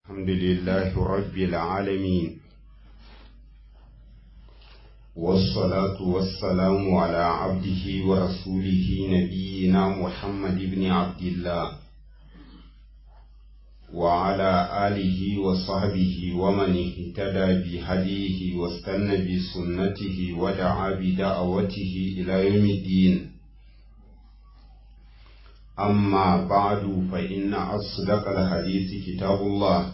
الحمد لله رب العالمين والصلاة والسلام على عبده ورسوله نبينا محمد بن عبد الله وعلى آله وصحبه ومن اهتدى بهديه واستنى بسنته ودعا بدعوته إلى يوم الدين أما بعد فإن أصدق الحديث كتاب الله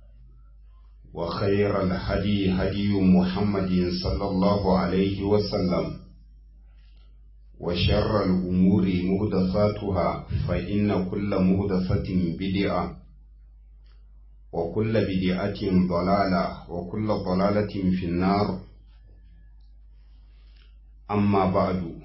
وخير الهدي هدي محمد صلى الله عليه وسلم وشر الأمور مهدثاتها فإن كل مهدثة بدعة وكل بدعة ضلالة وكل ضلالة في النار أما بعد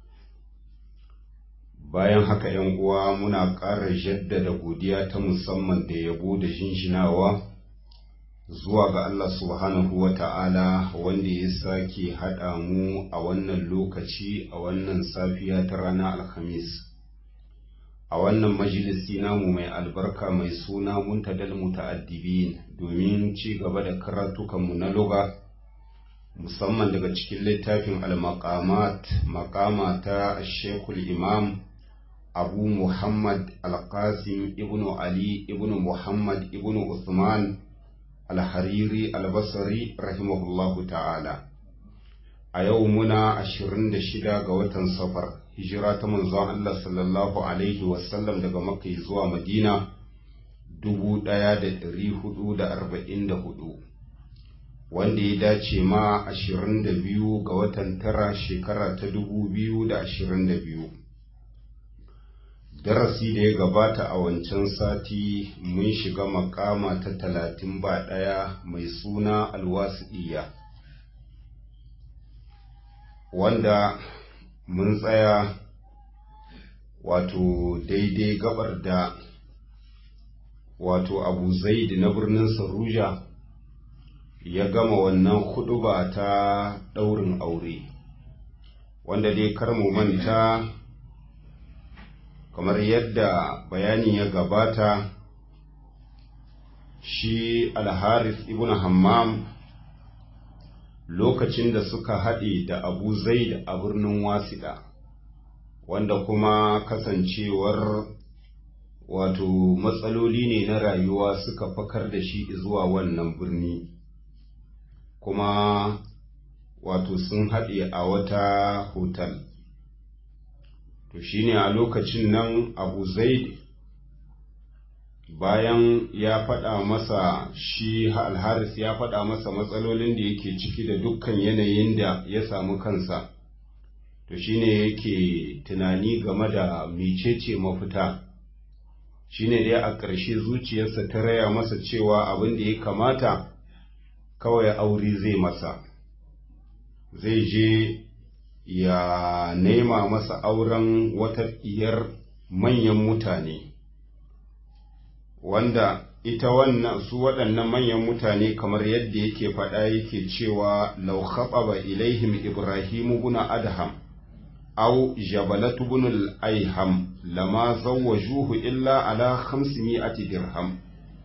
bayan haka ‘yan uwa muna ƙara jaddada godiya ta musamman da yabo da shinshinawa zuwa ga Allah subhanahu wa ta'ala wanda ya sake haɗa mu a wannan lokaci a wannan safiya ta ranar Alhamis. A wannan majalisi namu mai albarka mai suna muntadal muta'addibin domin ci gaba da karatukanmu na luga musamman daga cikin littafin al-maqamat maqama ta Shekul Imam abu muhammad alƙasim ibn ali ibn muhammad ibn usman alhariri albasari rahimahullahu ta'ala a yau muna ashirin da shida ga watan safar hijira ta manzon allah sallallahu alaihi wasallam daga makka zuwa madina dubu ɗaya da ɗari hudu da arba'in da hudu wanda ya dace ma ashirin da biyu ga watan tara shekara ta dubu biyu da ashirin da biyu darasi da ya gabata a wancan sati mun shiga makama ta talatin ba ɗaya mai suna alwasi'iyya wanda mun tsaya wato daidai gabar da wato abu zaid na birnin saruja ya gama wannan huɗuba ta ɗaurin aure wanda dai kar mu manta kamar yadda bayani ya gabata shi alharis ibn hammam lokacin da suka haɗe da abu zaid a birnin wasiɗa wanda kuma kasancewar wato matsaloli ne na rayuwa suka fakar da shi zuwa wannan birni kuma wato sun haɗe a wata hotel to shine a lokacin nan abu zaid bayan ya faɗa masa shi alharis ya faɗa masa matsalolin da yake ciki da dukkan yanayin da ya samu kansa to shine yake tunani game da mecece mafita shine dai a ƙarshe zuciyarsa ta raya masa cewa abin da ya kamata kawai aure zai masa zai je ya nema masa auren wata iyar manyan mutane wanda ita wannan su waɗannan manyan mutane kamar yadda yake faɗa yake cewa law khababa ilaihim ibrahim ibn adham aw jabalat ibn al-ayham lama zawwajuhu illa ala 500 dirham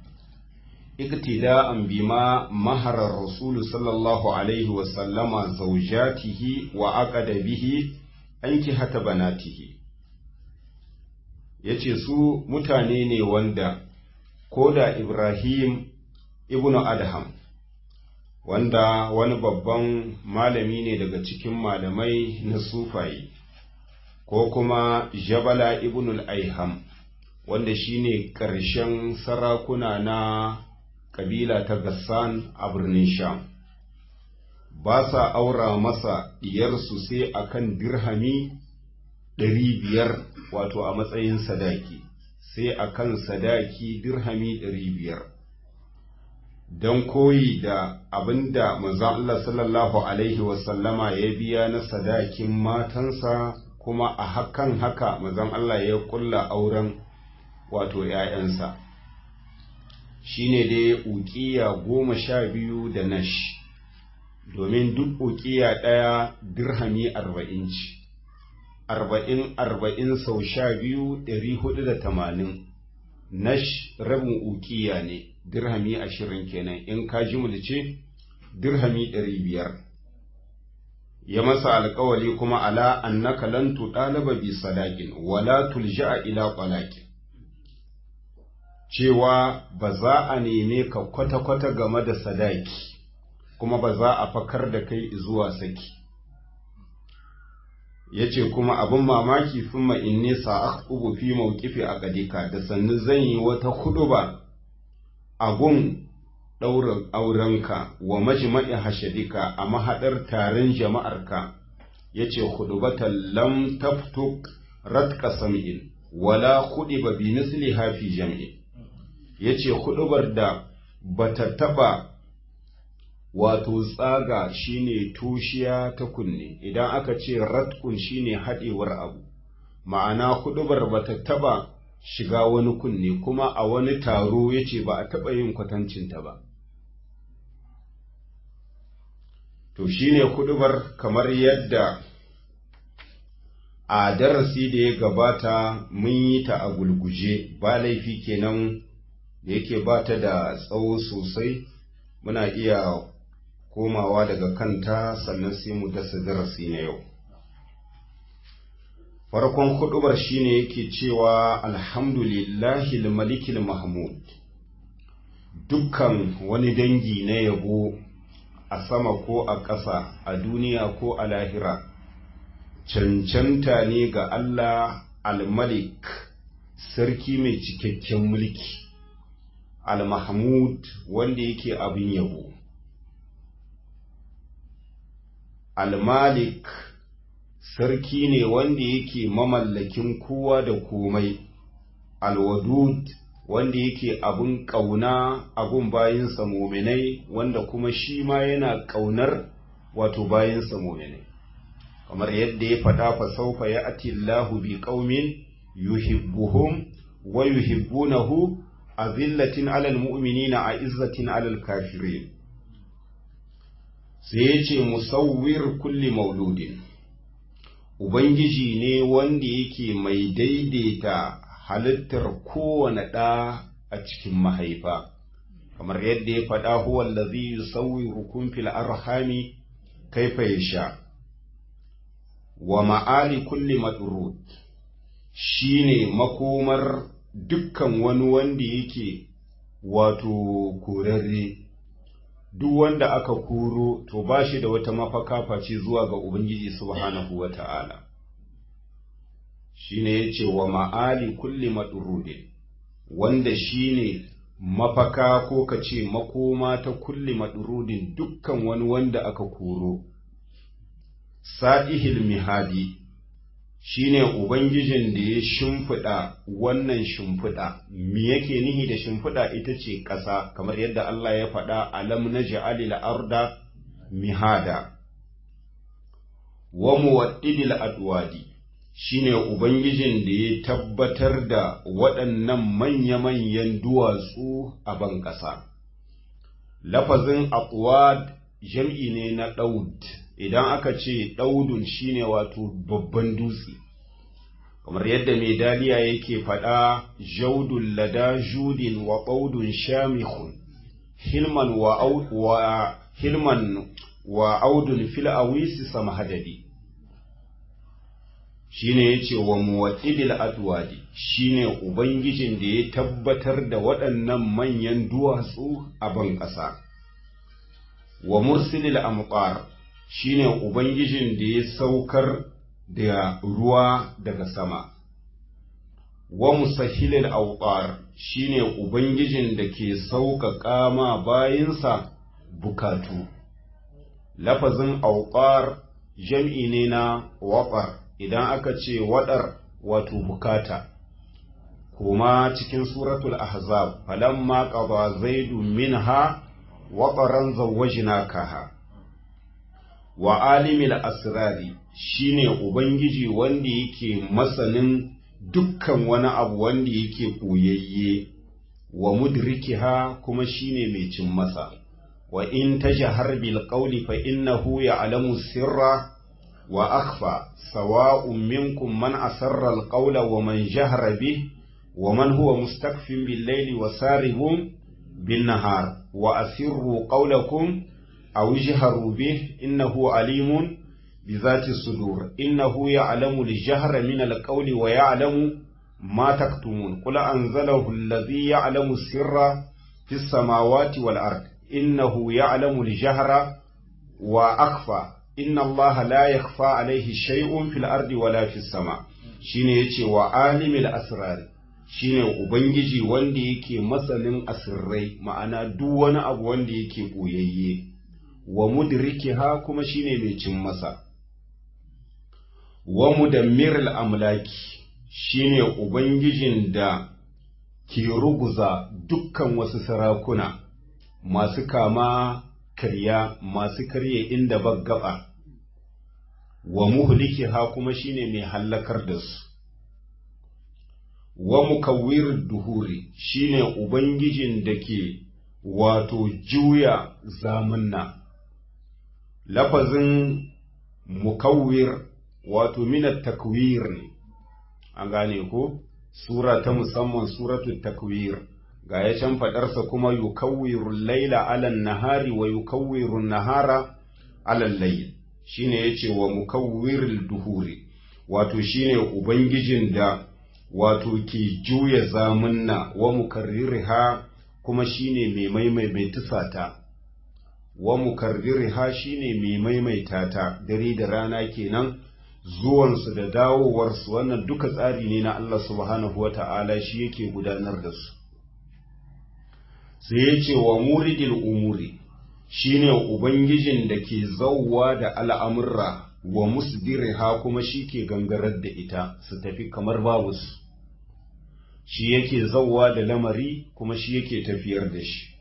اقتداء بما مهر الرسول صلى الله عليه وسلم زوجاته وعقد به أنكحة بناته yace su mutane ne wanda ko da Ibrahim ibn Adham wanda wani babban malami ne daga cikin malamai na sufaye ko kuma Jabala ibn al-Aiham wanda shine ƙarshen sarakuna na kabila ta Gassan a birnin Sham. Ba sa aura masa diyarsu sai akan dirhami ɗari biyar wato a matsayin sadaki, sai akan sadaki dirhami ɗari biyar. Don koyi da abin da manzon Allah sallallahu Alaihi wasallama ya biya na sadakin matansa kuma a hakan haka manzon Allah ya ƙulla auren wato ‘ya'yansa. shine dai ukiya goma sha biyu da nash domin duk ukiya ɗaya dirhami arba'in ci arba'in arba'in sau sha biyu ɗari hudu da tamanin nash rabin ukiya ne dirhami ashirin kenan in ka jimulce dirhami ɗari biyar ya masa alkawali kuma ala annaka lan tudalaba bi sadaqin wala tulja'a ila qalaqin cewa ba za a neme ka kwata-kwata game da sadaki kuma ba za a fakar da kai zuwa saki ya ce kuma abin mamaki sun ma'inne sa'akubu fi mawkifi a ƙadika da sannu zan yi wata huɗuba a gun ɗaurin aurenka wa majma'i hashadika a mahaɗar taron jama'arka ya ce hudubatan lam taftuk ratka sam'in wala ba bi misli hafi jam'in ya ce huɗubar da bata taɓa wato tsaga shine tushiya ta kunne idan aka ce ratkun shine haɗewar abu ma'ana huɗubar bata taɓa shiga wani kunne kuma a wani taro ya ce ba a taɓa yin kwatancinta ba to shine huɗubar kamar yadda a darasi da ya gabata mun yi ta a gulguje ba laifi kenan da yake ba ta da tsawo sosai muna iya komawa daga kanta sannan sai mu dasa darasi na yau farkon hudubar shine yake cewa alhamdulillahi malikil mahmud dukkan wani dangi na yabo a sama ko a ƙasa a duniya ko a lahira cancanta ne ga Allah al-malik sarki mai cikakken mulki al-mahmud wanda yake abin yabo al-malik sarki ne wanda yake mamallakin kowa da komai al-wadud wanda yake abin ƙauna abin bayinsa muminai wanda kuma shi ma yana ƙaunar wato bayinsa muminai kamar yadda ya faɗa fa saufa ya ati Allahu bi qaumin yuhibbuhum wa yuhibbunahu azillatin alal mu'minina a izzatin alal kafirin sai ya ce musawwir kulli mauludin ubangiji ne wanda yake mai daidaita halittar kowane ɗa a cikin mahaifa kamar yadda ya faɗa huwa allazi yusawwirukum fil arhami kaifa yasha wa ma'ali kulli madrud shine makomar dukkan wani wanda yake wato korarre duk wanda aka koro to ba shi da wata mafaka face zuwa ga Ubangiji subhanahu wa ta'ala shi ne ya ce wa ma'ali kulli maɗurudin wanda shi ne mafaka ko ka ce makoma ta kulli maɗurudin dukkan wani wanda aka koro sa'ihil mihadi shi ne Ubangijin da ya shimfiɗa wannan shimfiɗa, me yake nihi da shimfiɗa ita ce ƙasa, kamar yadda Allah ya faɗa alam na ja'alil arda mihada. Wa muwaɗidil adwadi shi ne Ubangijin da ya tabbatar da waɗannan manya-manyan duwatsu a ban ƙasa. Lafazin atwad jam'i ne na ɗaud. idan aka ce ɗaudun shine wato babban dutse kamar yadda mai daliya yake faɗa jaudun lada judin wa ɓaudun shamihun hilman wa, wa hilman wa audun fil awisi samahadadi shine yace wa muwaddidil adwadi shine ubangijin da ya tabbatar da waɗannan manyan duwatsu a ban ƙasa wa mursilil amqar shine Ubangijin da ya saukar da ruwa daga sama, wa musahilil auƙar shine Ubangijin da ke sauƙaƙa ma bayinsa bukatu. Lafazin auƙar jam'i ne na waƙar idan aka ce waɗar wato bukata. Kuma cikin suratul Ahzab, falamma ƙaba zaidu minha waƙaran zawajinakaha. wa alimil asrari shine ubangiji wanda yake masanin dukkan wani abu wanda yake koyayye wa mudrikiha kuma shine mai cin masa wa in tajhar bil qawli fa innahu ya'lamu sirra wa akhfa sawa'un minkum man asarra al qawla wa man jahara bih wa man huwa mustakfin bil layli wa saribun bin nahar wa asirru qawlakum aw ijharu bih innahu alimun bi zati sudur innahu ya'lamu al-jahra min al-qawli wa ya'lamu ma taktumun qul anzalahu alladhi ya'lamu sirra fis samawati wal ard innahu ya'lamu al-jahra wa akhfa inna allaha la yakhfa alayhi shay'un fil ardi wala fis sama shine yace wa alimil asrar shine ubangiji wanda yake masanin asirrai ma'ana duk wani abu wanda yake boyayye wa mudrikiha kuma shine mai cin masa wa mudammiril amlaki shine ubangijin da ke ruguza dukkan wasu sarakuna masu kama karya masu karye inda baggaba wa muhlikiha kuma shine mai hallakar da su wa mukawwir duhuri shine ubangijin da ke wato juya zamanna lafazin mukawwir wato minat takwir ne an gane ko sura ta musamman suratul takwir ga ya can faɗarsa kuma yukawwiru laila alan nahari wa yukawwiru nahara alan layl shine yace wa mukawwiril duhuri wato shine ubangijin da wato ke juya zamunna wa mukarrirha kuma shine mai maimaita tusata wa mukarrirha shine mai maimaita ta dare da rana kenan zuwansu da dawowarsu wannan duka tsari ne na Allah subhanahu wata'ala shi yake gudanar da su sai ya ce wa muridil umuri shine ubangijin da ke zauwa da al'amurra wa musdiriha kuma shi ke gangarar da ita su tafi kamar babu su shi yake zauwa da lamari kuma shi yake tafiyar da shi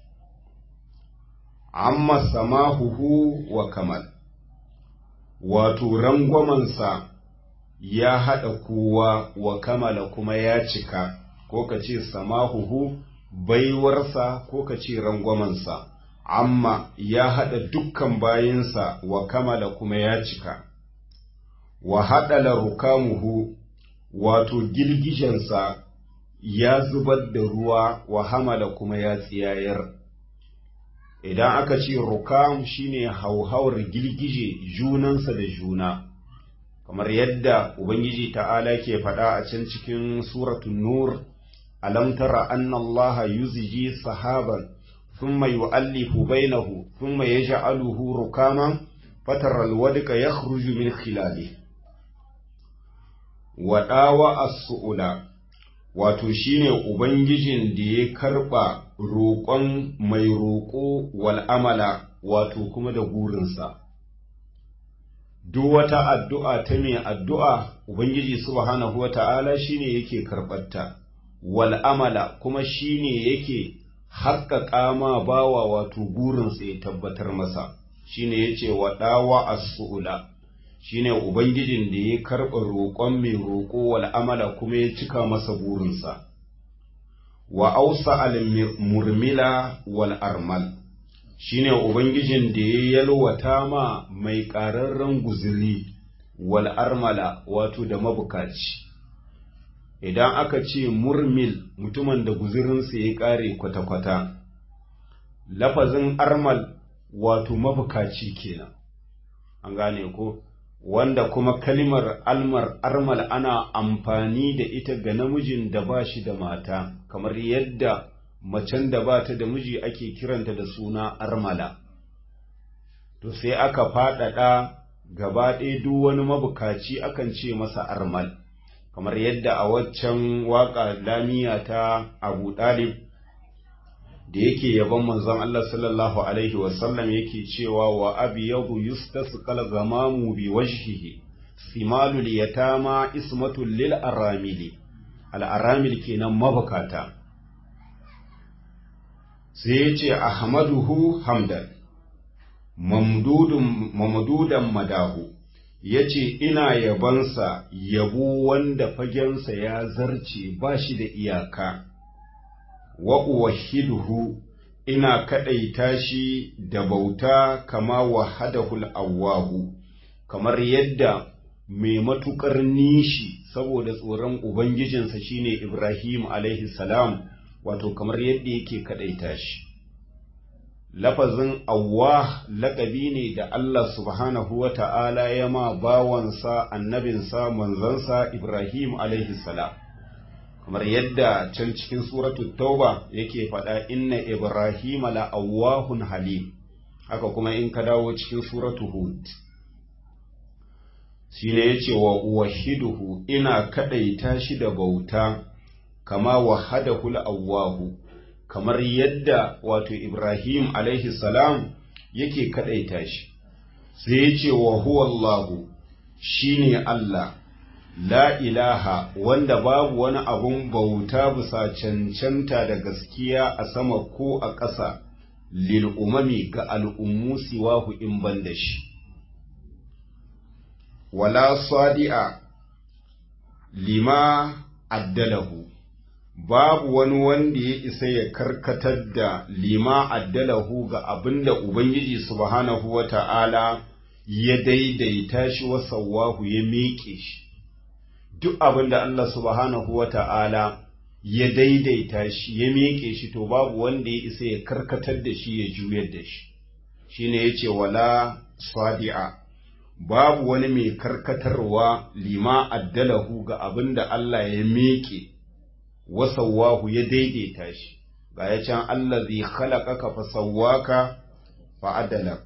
amma samahuhu wa kamal wato rangwamansa ya haɗa kowa wa kamala kuma ya cika ko ka ce samahuhu baiwarsa ko ka ce rangwamansa amma ya haɗa dukkan bayinsa wa kamala kuma ya cika wa haɗala rukamuhu wato girgijensa ya zubar da ruwa wa hamala kuma ya tsiyayar idan aka ce rukam shine hauhawar girgije junansa da juna kamar yadda ubangiji ta'ala ke faɗa a can cikin suratun nur alam tara anna allaha yuzji sahaban thumma yu'allifu bainahu thumma yaj'aluhu rukaman fatara alwadqa yakhruju min khilali wa dawa as-su'ula wato shine ubangijin da ya karba roƙon mai roƙo wal amala wato kuma da gurinsa duk wata addu'a ta mai addu'a ubangiji subhanahu wata'ala shine yake karɓarta wal amala kuma shine yake haƙƙaƙa ma bawa wato burinsa ya tabbatar masa shine yace wa dawa as-su'ula shine ubangijin da ya karɓa roƙon mai roƙo wal amala kuma ya cika masa burinsa wa ausa al-murmila wal armal shine ubangijin da ya yalwata ma mai ƙararren guzuri wal armala wato da mabukaci idan aka ce murmil mutumin da guzurinsa ya ƙare kwata-kwata lafazin armal wato mabukaci kenan an gane ko wanda kuma kalimar almar armal ana amfani da ita ga namijin da ba shi da mata kamar yadda macen da ba ta da miji ake kiranta da suna armala to sai aka faɗaɗa gaba ɗaya duk wani mabukaci akan ce masa armal kamar yadda a waccan waƙa lamiya ta abu ɗalib da yake yaban manzon Allah sallallahu alaihi wasallam yake cewa wa abyadu yustasqal gamamu bi wajhihi simalul yatama ismatul lil aramili al aramil kenan mabukata sai yace ahmaduhu hamdan mamdudun mamdudan madahu yace ina yabansa yabo wanda fagensa ya zarce ba shi da iyaka wa uwahhiduhu ina kadaita shi da bauta kama wahadahul awwahu kamar yadda mai matukar nishi saboda tsoron ubangijinsa shine Ibrahim alaihi salam wato kamar yadda yake kadaita shi lafazin awwah laƙabi ne da Allah subhanahu wa ta'ala ya ma bawansa annabinsa manzansa Ibrahim alaihi salam kamar yadda can cikin suratu tauba yake faɗa inna Ibrahim la awwahun halim haka kuma in ka dawo cikin suratu hud shine yace wa wahiduhu ina kadaita shi da bauta kama wahadahu awwahu kamar yadda wato Ibrahim alaihi salam yake kadaita shi sai yace wa huwa Allahu shine Allah la ilaha wanda babu wani abun bauta bisa cancanta da gaskiya a sama ko a ƙasa lil umami ga al'ummu siwahu in ban da shi wala sadi'a lima addalahu babu wani wanda ya isa ya karkatar da lima addalahu ga abinda Ubangiji subhanahu wa ta'ala ya daidaita shi wasawahu ya miƙe shi, duk abinda Allah subhanahu wa ta'ala ya daidaita shi ya miƙe shi to babu wanda ya isa ya karkatar da shi ya juyar da shi, shi ne ya ce wala sadi'a. Babu wani mai karkatarwa lima addalahu ga abinda Allah ya miƙe. wasawwahu ya daidaita shi ga ya can allazi khalaqaka fa sawwaka fa adalak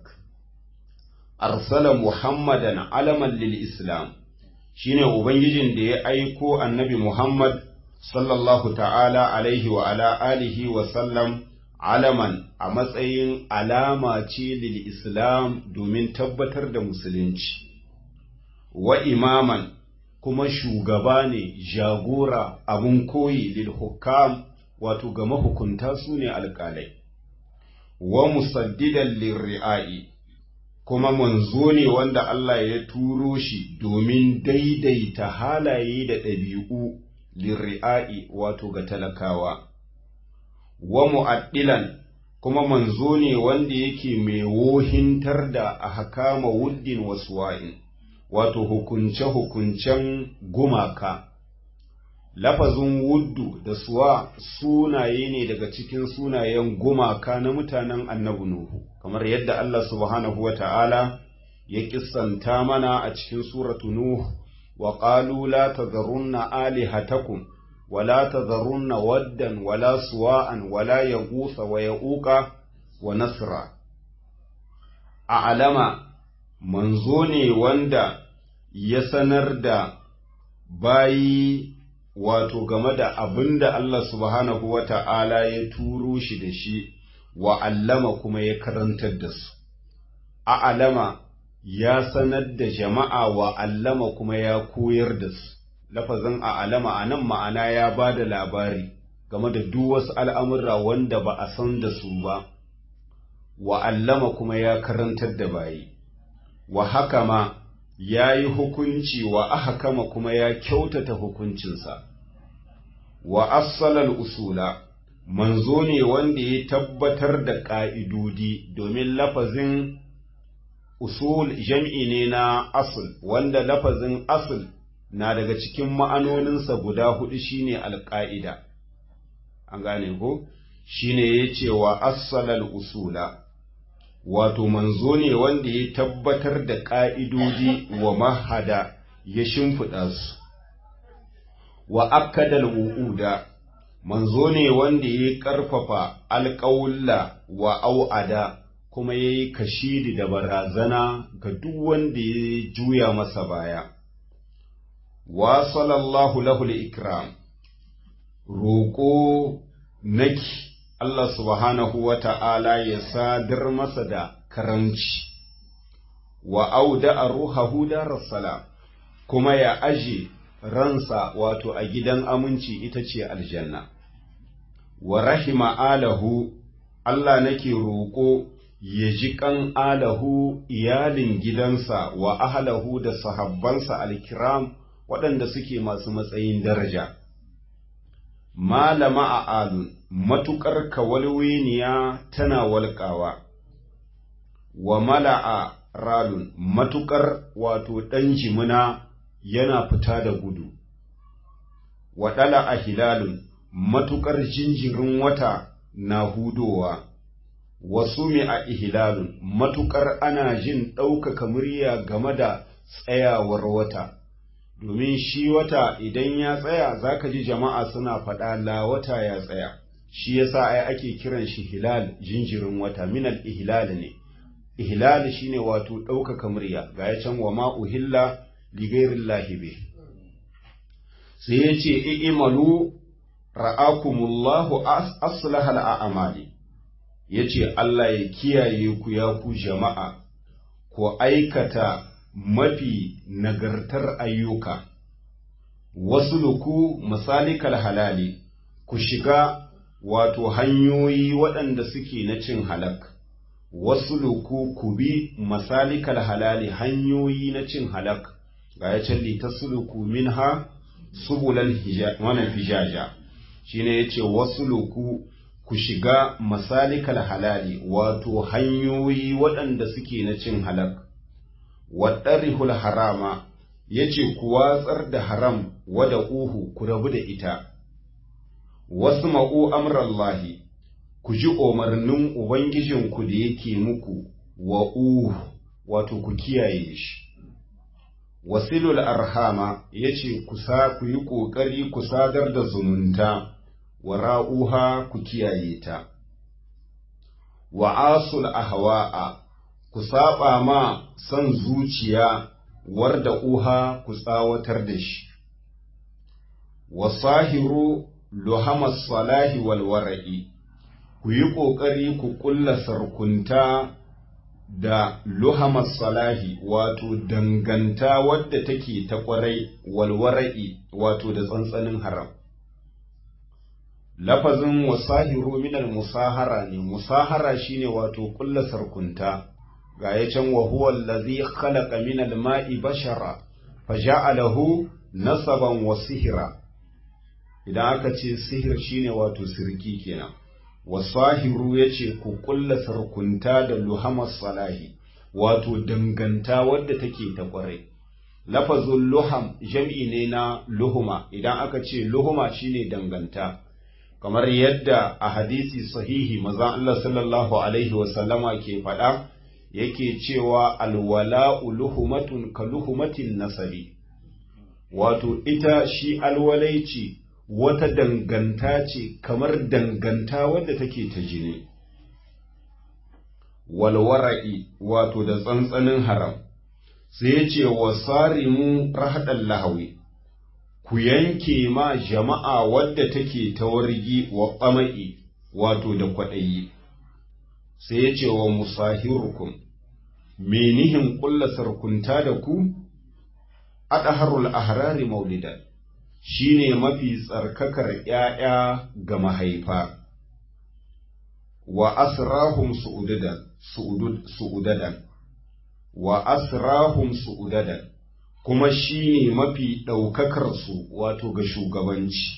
arsala muhammadan alaman lil islam shine ubangijin da ya aiko annabi muhammad sallallahu ta'ala alaihi wa ala alihi wa sallam alaman a matsayin alama ce lil islam domin tabbatar da musulunci wa imaman kuma shugaba ne jagora abun koyi lil hukam wato ga mahukunta su ne alƙalai wa musaddidan lirri'ai kuma manzo ne wanda Allah ya turo shi domin daidaita halaye da ɗabi'u lirri'ai wato ga talakawa wa mu'addilan kuma manzo ne wanda yake mai wohintar da a hakama wuddin wasuwa'in wato hukunce-hukuncen gumaka. Lafazin wuddu da suwa sunaye ne daga cikin sunayen gumaka na mutanen annabi Nuhu, kamar yadda Allah subhanahu wa ta'ala ya kissanta mana a cikin suratu Nuhu, wa ƙalu la tazarunna alihatakum wa la tazarunna waddan wa la suwa'an wa la yagusa wa ya'uqa wa nasra. A alama manzo ne wanda ya sanar da bayi wato game da abin da Allah subhanahu wa ta'ala ya turo shi da shi wa allama kuma ya karantar da su. A alama ya sanar da jama'a wa allama kuma ya koyar da su, lafazin a alama a nan ma'ana ya ba da labari game da duk wasu al'amurra wanda ba a san da su ba, wa allama kuma ya karantar da bayi. wa haka ma ya yi hukunci wa ahkama kuma ya kyautata hukuncinsa, wa assalal usula, manzo ne wanda ya tabbatar da ƙa'idodi domin lafazin usul jam'i ne na asul, wanda lafazin asul na daga cikin ma'anoninsa guda hudu shine alƙa'ida. An gane ko? Shine ya ce wa assalal usula. wato manzo ne wanda ya tabbatar da ƙa'idodi wa mahada ya shimfiɗa su, wa akadal wu'uda, manzo ne wanda ya ƙarfafa alƙawulla wa au'ada kuma ya yi kashidi da barazana ga duk wanda ya juya masa baya. Wa sallallahu lahul ikram, roƙo naki Allah subhanahu wa ta'ala ya sadar masa da karanci, wa auda a ruhahu salam kuma ya aje ransa wato a gidan aminci ita ce aljanna. Wa rahima alahu, Allah nake roƙo ya ji ƙan alahu iyalin gidansa wa ahalahu da sahabbansa alkiram waɗanda suke masu matsayin daraja. Malama a alun. matuƙar kawalweniya tana walƙawa, wa mala'a ralun matuƙar wato ɗan jimina yana fita da gudu, wa ɗala a hilalun matuƙar jinjirin wata na hudowa, wasu mai a ihlalun matukar ana jin ɗaukaka murya game da tsayawar wata domin shi wata idan ya tsaya zaka ji jama'a suna faɗa la wata ya tsaya shi yasa ai ake kiran shi hilal jinjirin wata minal ihlal ne ihlal shine wato ɗaukaka murya ga ya can wa ma uhilla li ghairillahi bi sai yace i'malu ra'akumullahu aslahal a'mali yace Allah ya kiyaye ku ya ku jama'a ku aikata mafi nagartar ayyuka wasu luku misalikal halali ku shiga wato hanyoyi waɗanda suke na cin halak wasu luku ku bi masalikal halali hanyoyi na cin halak ga ya calli ta suluku minha subulan wannan fijaja shine yace wasu luku ku shiga masalikal halali wato hanyoyi waɗanda suke na cin halak waɗarihul harama yace ku watsar da haram wada uhu ku rabu da ita wasu ma'u amrallahi ku ji umarnin ubangijinku da yake muku wa uhu wato ku kiyaye shi wasilul arhama yace ku sa ku yi ƙoƙari ku sadar da zumunta wa ra'uha ku kiyaye ta wa asul ahwa'a ku saba ma son zuciya warda uha ku tsawatar da shi wa sahiru luhamas salahi wal wara'i ku yi ƙoƙari ku ƙulla sarkunta da luhamas salahi wato danganta wadda take ta ƙwarai walwara'i wato da tsantsanin haram lafazin wasahiru minal musahara ne musahara shine wato ƙulla sarkunta ga ya can wa huwa allazi khalaqa minal ma'i bashara faja'alahu nasaban wa sihira idan aka ce sihir shine wato sirki kenan wasahiru ya ce ku kulla sarkunta da luhamar salahi wato danganta wadda take ta kwarai lafazin luham jam'i ne na luhuma idan aka ce luhuma shine danganta kamar yadda a hadisi sahihi maza Allah sallallahu alaihi wasallama ke faɗa yake cewa alwala'u luhumatun ka luhumatin nasabi wato ita shi alwalaici wata danganta ce kamar danganta wadda take ta jini walwara'i wato da tsantsanin haram sai ce wa sarimu rahadan lahawi ku yanke ma jama'a wadda take ta wargi wa ƙama'i wato da kwaɗayi sai ya ce wa musahirukum menihin ƙulla sarkunta da ku adaharul ahrari maulidan shi ne mafi tsarkakar ‘ya'ya ga mahaifa, wa asrahum su'udadan, wa asrahum su'udadan, kuma shi ne mafi ɗaukakarsu wato ga shugabanci.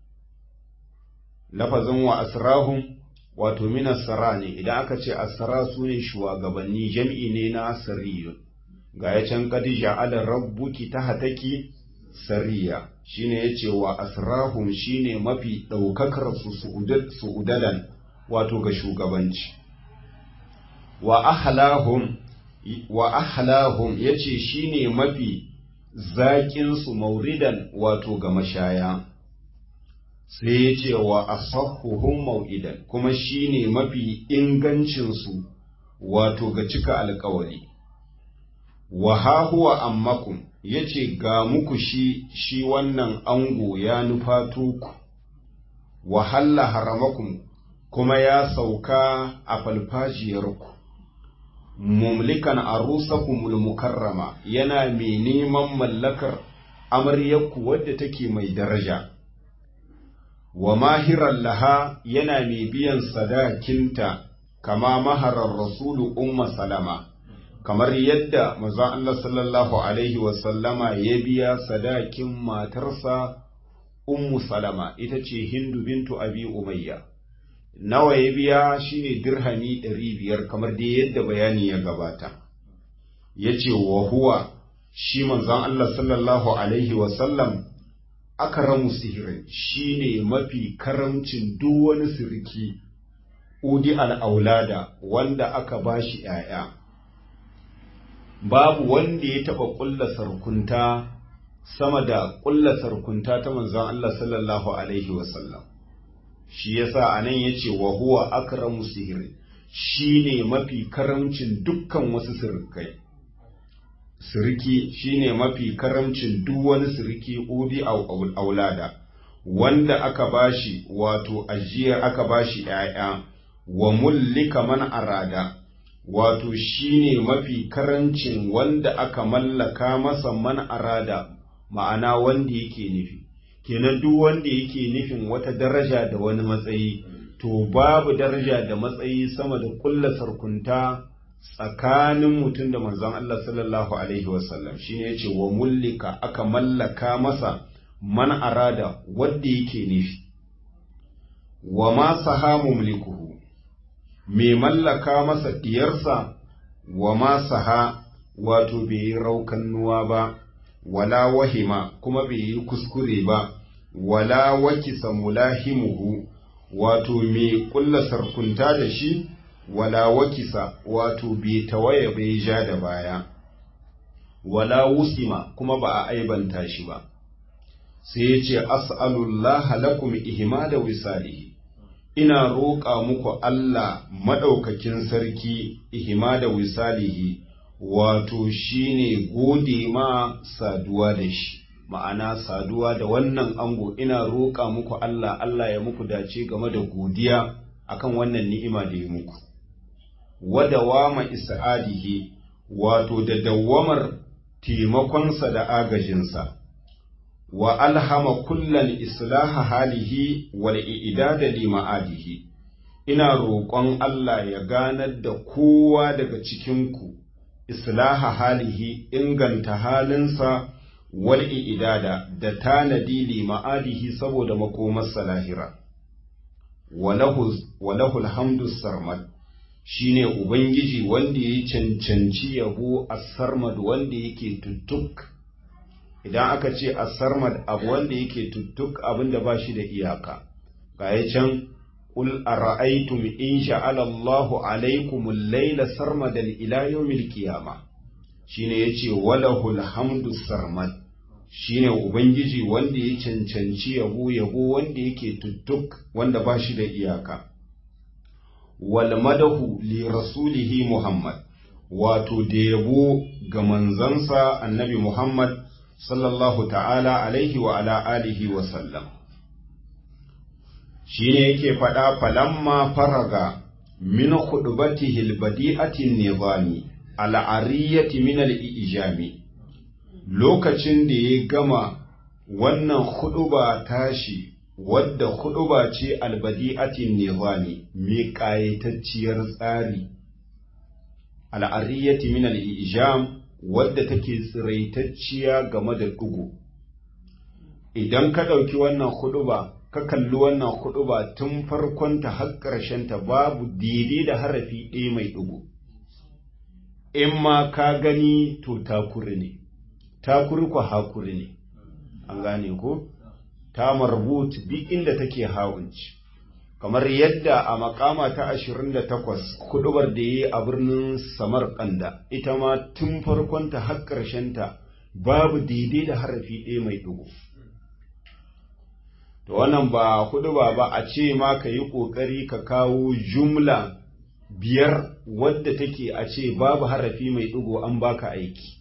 Lafazin wa asrahum wato minasara ne, idan aka ce asara su ne shugabanni jam'i ne na sariyun, ga ya can kadija ala rabbuki ta hataki sariya. shine yace wa asrahum shine mafi daukakar su su'udadan wato ga shugabanci wa ahlahum wa ahlahum yace shine mafi zaƙin su mauridan wato ga mashaya sai yace wa asahhuhum mau'idan kuma shine mafi ingancin su wato ga cika alƙawari wa ha huwa ammakum ya ce ga muku shi shi wannan ango ya nufato ku wahalla haramakum kuma ya sauka a falfajiyarku mumlikan arusakumul mukarrama yana mai neman mallakar amaryarku wadda take mai daraja wa mahiran laha yana mai biyan sadakinta kama maharar rasulu umma salama kamar yadda manzon Allah sallallahu alaihi wasallama ya biya sadakin matarsa ummu salama ita ce hindu bintu abi umayya nawa ya biya shine dirhami ɗari biyar kamar dai yadda bayani ya gabata ya ce wa huwa shi manzon Allah sallallahu alaihi wasallam akaramu sihirin shine mafi karamcin duk wani sirki udi al'aulada wanda aka ba shi ‘ya'ya, babu wanda ya taɓa ƙulla sarkunta sama da ƙulla sarkunta ta manzon Allah sallallahu Alaihi wasallam. Shi yasa a nan ya ce wa huwa akramu sihiri, shi ne mafi karamcin dukkan wasu sirkai. Siriki shi ne mafi karamcin duk wani siriki udi aulada, wanda aka bashi wato ajiyar aka bashi ‘ya'ya. wa mullika man arada wato shine mafi karancin wanda aka mallaka masa man arada ma'ana wanda yake nufi kenan duk wanda yake nufin wata daraja da wani matsayi to babu daraja da matsayi sama da kulla sarkunta tsakanin mutum da manzon Allah sallallahu alaihi wasallam shine yace wa mullika aka mallaka masa man arada wanda yake nufi wa ma sahamu mulkuhu mai mallaka masa diyarsa wa ma saha wato bai yi raukannuwa ba wala wahima kuma bai yi kuskure ba wala wakisa mulahimuhu wato mai kulla sarkunta da shi wala wakisa wato bai tawaye bai ja da baya wala wusima kuma ba a aibanta shi ba sai ya ce as'alullah lakum ihmada wisalihi ina roƙa muku Allah maɗaukakin sarki ihima da wisalihi wato shine gode ma saduwa da shi ma'ana saduwa da wannan ango ina roƙa muku Allah Allah ya muku dace game da godiya akan wannan ni'ima da ya muku wadawama isa'adihi wato da dawwamar taimakonsa da agajinsa wa alhama kullal islaha halihi wal i'dada li ma'adihi ina roƙon Allah ya ganar da kowa daga cikinku islaha halihi inganta halinsa wal i'dada da tanadi li ma'adihi saboda makomarsa lahira walahu alhamdu sarmad shine ubangiji wanda ya cancanci yabo as-sarmad wanda yake tuttuk idan aka ce as-sarmad abu wanda yake tuttuk abinda ba shi da iyaka ga can qul ara'aytum in sha'ala Allahu alaykum al-layla sarmadan ila yawmil qiyamah shine yace walahul hamdu sarmad shine ubangiji wanda ya cancanci yabo yabo wanda yake tuttuk wanda ba shi da iyaka wal madahu li rasulihi muhammad wato da yabo ga manzansa annabi muhammad sallallahu ta'ala alaihi wa ala alihi wa sallam shine yake faɗa falamma faraga min khudbatihi albadi'ati nizami al'ariyati min al-ijami lokacin da ya gama wannan huɗuba tashi wadda huɗuba ce albadi'atin nizami mai ƙayatacciyar tsari al'ariyati min al'ijam wadda take tsiraitacciya game da ɗugu idan ka ɗauki wannan huɗuba ka kalli wannan huɗuba tun farkonta har ƙarshenta babu daidai da harafi ɗaya mai ɗugu in ma ka gani to takuri ne takuri ku hakuri ne an gane ko ta marbut bi inda take hawunci kamar yadda a makama ta ashirin da takwas kudubar da yi a birnin samarkanda ita ma tun farkonta har ta babu daidai da harafi ɗaya mai ɗigo to wannan ba kuduba ba a ce ma ka yi ƙoƙari ka kawo jumla biyar wadda take a ce babu harafi mai ɗigo an baka aiki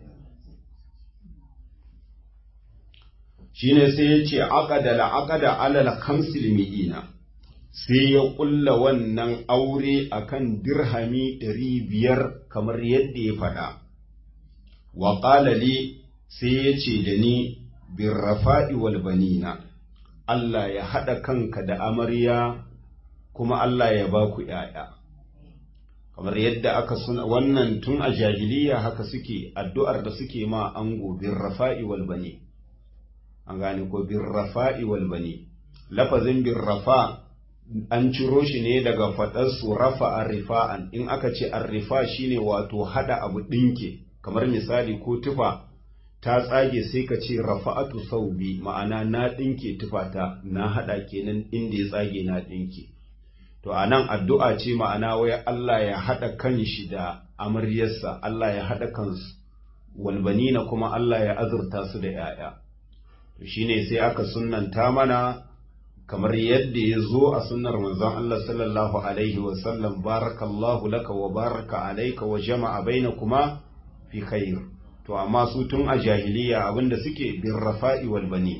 shine sai ya ce aqada la aqada alal khamsil mi'ina sai ya ƙulla wannan aure akan dirhami ɗari biyar kamar yadda ya faɗa wa qala li sai ya ce da ni bin rafa'i wal banina Allah ya haɗa kanka da amarya kuma Allah ya ba ku ‘ya'ya kamar yadda aka suna wannan tun a jahiliya haka suke addu'ar da suke ma ango bin rafa'i wal bani an gane ko bin rafa'i wal bani lafazin bin rafa an ciro shi ne daga faɗarsu rafa a rifa'an in aka ce an rifa shine wato haɗa abu ɗinke kamar misali ko tufa ta tsage sai ka ce rafa'atu saubi ma'ana na ɗinke tufata na haɗa kenan inda ya tsage na ɗinke to a nan addu'a ce ma'ana wai Allah ya haɗa kan shi da amaryarsa Allah ya haɗa kansu walbanina kuma Allah ya azurta su da ‘ya'ya to shine sai aka sunnanta mana kamar yadda ya zo a sunnar manzon Allah sallallahu alaihi wasallam barakallahu laka wa baraka alaika wa jama'a bainakuma fi khair to amma su tun a jahiliya abinda suke bin rafa'i wal bani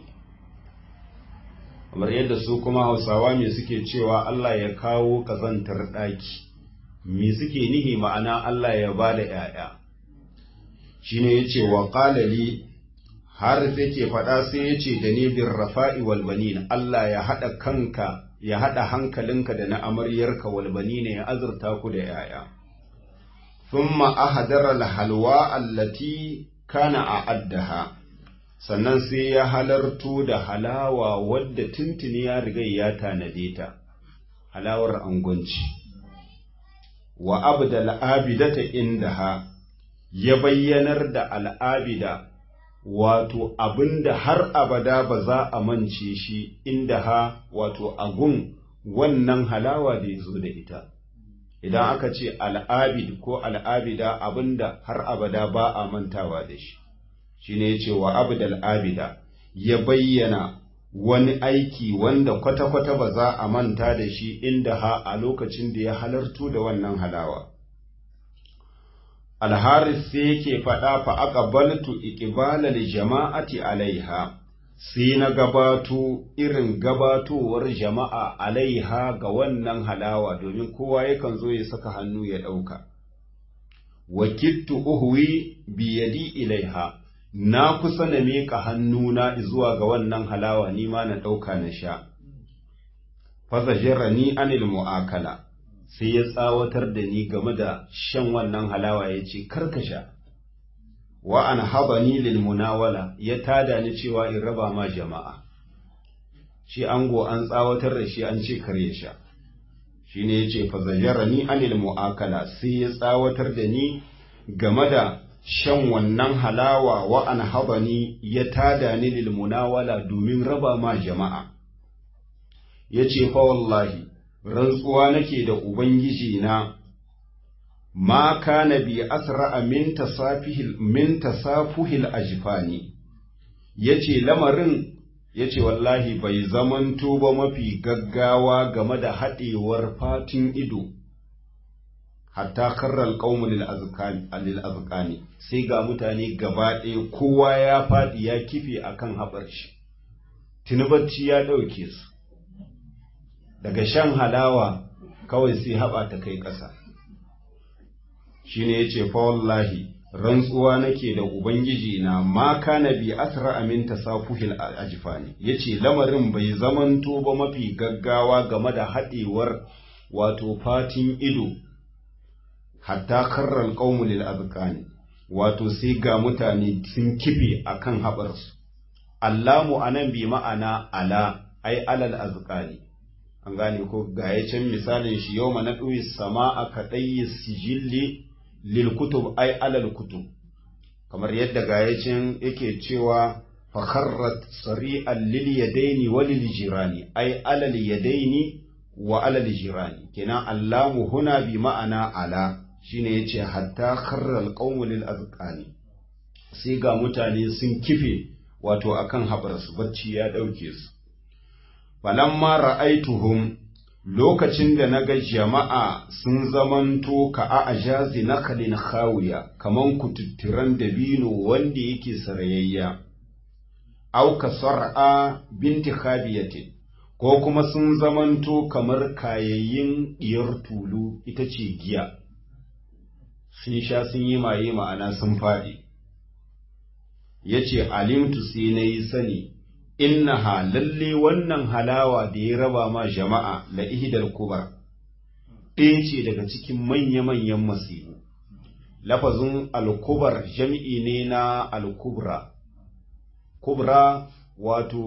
kamar yadda su kuma hausawa me suke cewa Allah ya kawo kazantar ɗaki me suke nihi ma'ana Allah ya ba da ‘ya'ya shi ne ya ce wa ƙalali har sai ke faɗa sai ya ce da ni bin rafa'i walbanin Allah ya haɗa kanka ya haɗa hankalinka da na amaryarka walbani ne ya azurta ku da ‘ya'ya ثم أهدر الحلوى التي كان أعدها sannan sai ya halarto da halawa wadda tuntuni ya riga ya tanade ta halawar angonci wa abda al'abidata indaha ya bayyanar da al'abida wato abinda har abada ba za a mance shi indaha wato agun wannan halawa da ya zo da ita idan aka ce al'abid ko al'abida abinda har abada ba a mantawa da shi shi ne ce wa abdal abida ya bayyana wani aiki wanda kwata-kwata ba za a manta da shi inda ha a lokacin da ya halartu da wannan halawa alharis sai yake faɗa fa aka baltu ikibalar jama'ati alaiha sai na gabato irin gabatowar jama'a alaiha ga wannan halawa domin kowa yakan zo ya saka hannu ya ɗauka. Wakittu uhuwi biyadi ilaiha, na kusa na miƙa hannuna zuwa ga wannan halawa ni ma na ɗauka na sha. Fasa ni anil mu'akala, sai ya tsawatar da ni game da shan wannan halawa ya ce, Karka sha. wa an habani lil munawala ya tada ni cewa in raba ma jama'a shi ango an tsawatar da shi an ce kare sha shine yace fa zajarani anil muakala sai ya tsawatar da ni game da shan wannan halawa wa an habani ya tada ni lil munawala domin raba ma jama'a yace fa wallahi rantsuwa nake da ubangiji na ma kana bi asra'a min tasafihil min tasafuhil ajfani yace lamarin yace wallahi bai zamanto ba mafi gaggawa game da haɗewar fatin ido hatta karral qaumu lil azqani lil azqani sai ga mutane gaba ɗaya kowa ya faɗi ya kife akan haɓar shi tinubacci ya ɗauke su daga shan halawa kawai sai haɓa ta kai ƙasa shine yace fa wallahi rantsuwa nake da ubangiji na ma kana bi asra amin tasafuhil ajfani yace lamarin bai zamanto ba mafi gaggawa game da haɗewar wato fatin ido hatta karral qaumu lil azqani wato sai ga mutane sun kife akan haɓarsu allamu anan bi ma'ana ala ai alal azqani an gane ko ga can misalin shi yau na ɗuyi sama a kaɗayi sijilli lil kutub ai alal kutub kamar yadda ga can yake cewa fakharrat sari'an lil yadaini wa lil jirani ai alal yadaini wa alal jirani kenan allamu huna bi ma'ana ala shine yace hatta kharral qawmu lil azqani sai ga mutane sun kife wato akan habarsu bacci ya ɗauke su falamma ra'aituhum lokacin da na ga jama'a sun zamanto ka a ajazi nakalin khawiya kaman kututturan dabino wanda yake sarayayya au ka sar'a binti khabiyatin ko kuma sun zamanto kamar kayayyin diyar tulu ita ce giya sun sha sun yi maye ma'ana sun faɗi ya ce alimtu sai na yi sani innaha lalle wannan halawa da ya raba ma jama'a la ihdal kubar ɗaya ce daga cikin manya-manyan masibu lafazin alkubar jami'i ne na alkubra kubra wato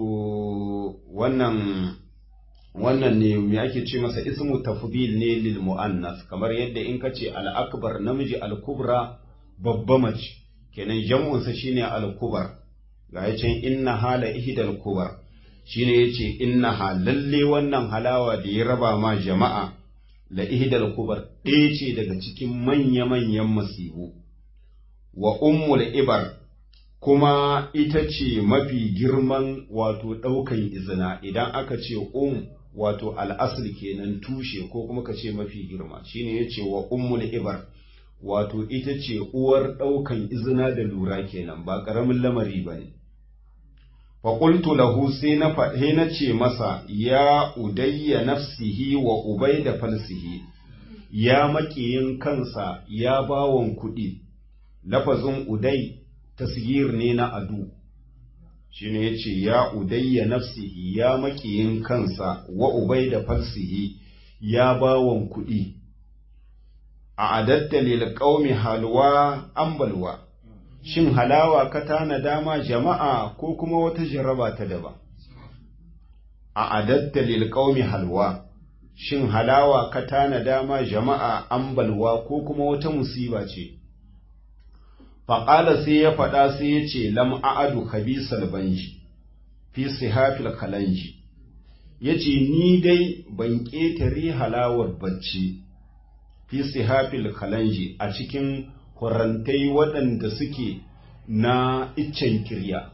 wannan wannan ne me ake ce masa ismu tafdil ne lil muannas kamar yadda in ka ce al-akbar namiji al-kubra babba mace kenan jam'unsa shine al-kubar ga ya can inna hala ihdal kubar shine yace inna lalle wannan halawa da ya raba ma jama'a la ihdal kubar ɗaya ce daga cikin manya-manyan masibu wa ummul ibar kuma ita ce mafi girman wato ɗaukan izina idan aka ce um wato al'asli kenan tushe ko kuma ka ce mafi girma shine ya ce wa ummul ibar wato ita ce uwar ɗaukan izina da lura kenan ba ƙaramin lamari ba ne faƙultu lahu sai na faɗe na ce masa ya udayya nafsihi wa ubai da falsihi ya maƙiyin kansa ya bawon kuɗi lafazin udai tasgir ne na adu shi ne ya ce ya udayya nafsihi ya maƙiyin kansa wa ubai da falsihi ya bawon kuɗi a adatta lil qaumi halwa ambalwa shin halawa ka tana dama jama'a ko kuma wata jaraba ta daba a adatta lil qaumi halwa shin halawa ka tana dama jama'a ambalwa ko kuma wata musiba ce faƙala sai ya faɗa sai ya ce lam a'adu khabisal banji fi sihafil kalanji ya ce ni dai ban ƙetare halawar bacci fi sihafil kalanji a cikin horantai waɗanda suke na iccen kirya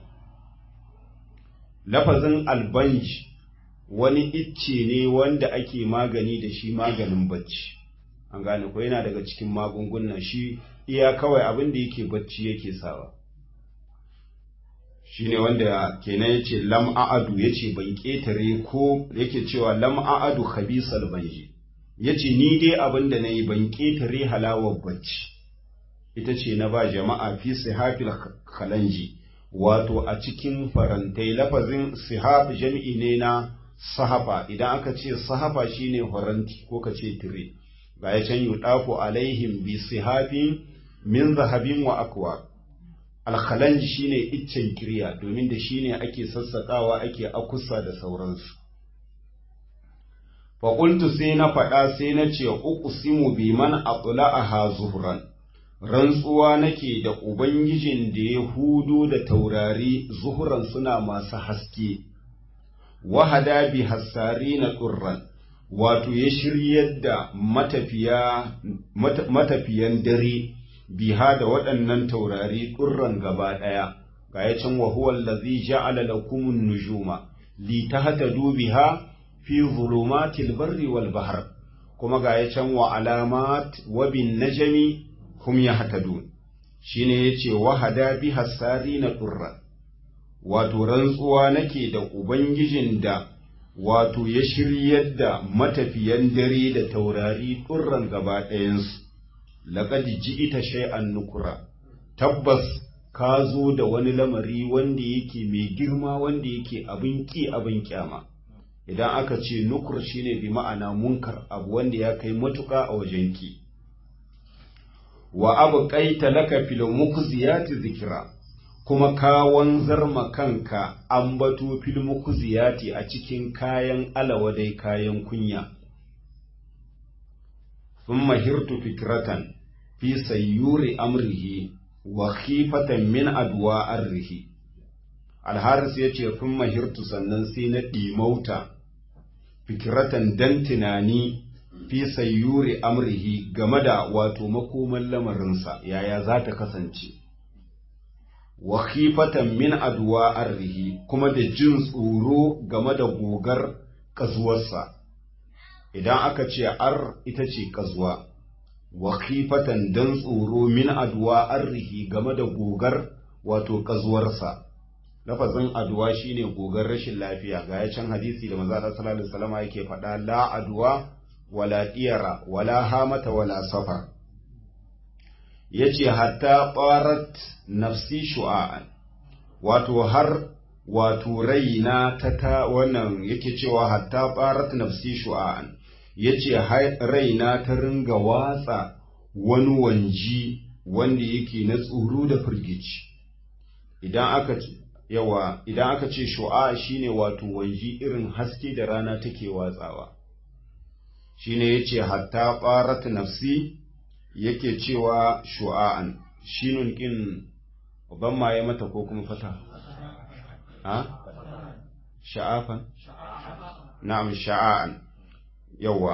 lafazin albanji wani icce ne wanda ake magani da shi maganin bacci an gane ko yana daga cikin magungunan shi iya kawai abin da yake bacci yake sawa shi ne wanda kenan ya ce lam a'adu ya ce ban ƙetare ko yake cewa lam a'adu khabisal banji ya ce ni dai abin da na yi ban ƙetare halawar bacci ita ce na ba jama'a fi sihafil kalanji wato a cikin farantai lafazin sihaf jami'i ne na sahafa idan aka ce sahafa shine faranti ko ka ce tire ga ya can yudafu alaihim bi sihafin min zahabin wa akwa alkhalanji shine iccen kirya domin da shine ake sassaƙawa ake akusa da sauransu faƙultu sai na faɗa sai na ce uqsimu bi man atla'aha zuhran rantsuwa nake da ubangijin da ya hudo da taurari zuhuran suna masu haske wahada bi hassari na turran wato ya shiryar da matafiya matafiyan dare biha da waɗannan taurari turran gaba ɗaya ga ya can wa huwa allazi ja'ala lakumun nujuma li tahtadu biha fi zulumatil barri wal bahr kuma ga ya can wa alamat wa bin najmi hum yahtadun shine yace wahada bi hasari na turra wato rantsuwa nake da ubangijin da wato ya shiryar da matafiyan dare da taurari turran gaba ɗayansu laqad ji'ita shay'an nukura tabbas ka zo da wani lamari wanda yake mai girma wanda yake abin ki abin kyama idan aka ce nukur shine bi ma'ana munkar abu wanda ya kai matuƙa a wajen ki wa abu ƙaita laka fil mukziyati zikira kuma ka wanzar ma kanka ambato fil mukziyati a cikin kayan alawadai kayan kunya thumma hirtu fikratan fi sayyuri amrihi wa khifatan min adwa arrihi alharis yace thumma hirtu sannan sai na ɗimauta fikiratan dan tunani fi sayyuri amrihi game da wato makoman lamarinsa yaya za ta kasance wa khifatan min adwa arrihi kuma da jin tsoro game da gogar kazuwarsa idan aka ce ar ita ce kazuwa wa khifatan dan tsoro min adwa arrihi game da gogar wato kazuwarsa lafazin aduwa shine gogar rashin lafiya ga ya can hadisi da manzo sallallahu alaihi wasallam yake faɗa la aduwa wala diyara wala hamata wala safar yace hatta qarat nafsi shu'a'an wato har wato raina ta ta wannan yake cewa hatta qarat nafsi shu'a'an yace raina ta ringa watsa wani wanji wanda yake na tsoro da firgici idan aka yawa idan aka ce shu'a shine wato wanji irin haske da rana take watsawa shine yace hatta qarat nafsi yake cewa shu'a'an shinun kin ban maye mata ko kuma fata ha sha'afan na'am sha'a'an yawa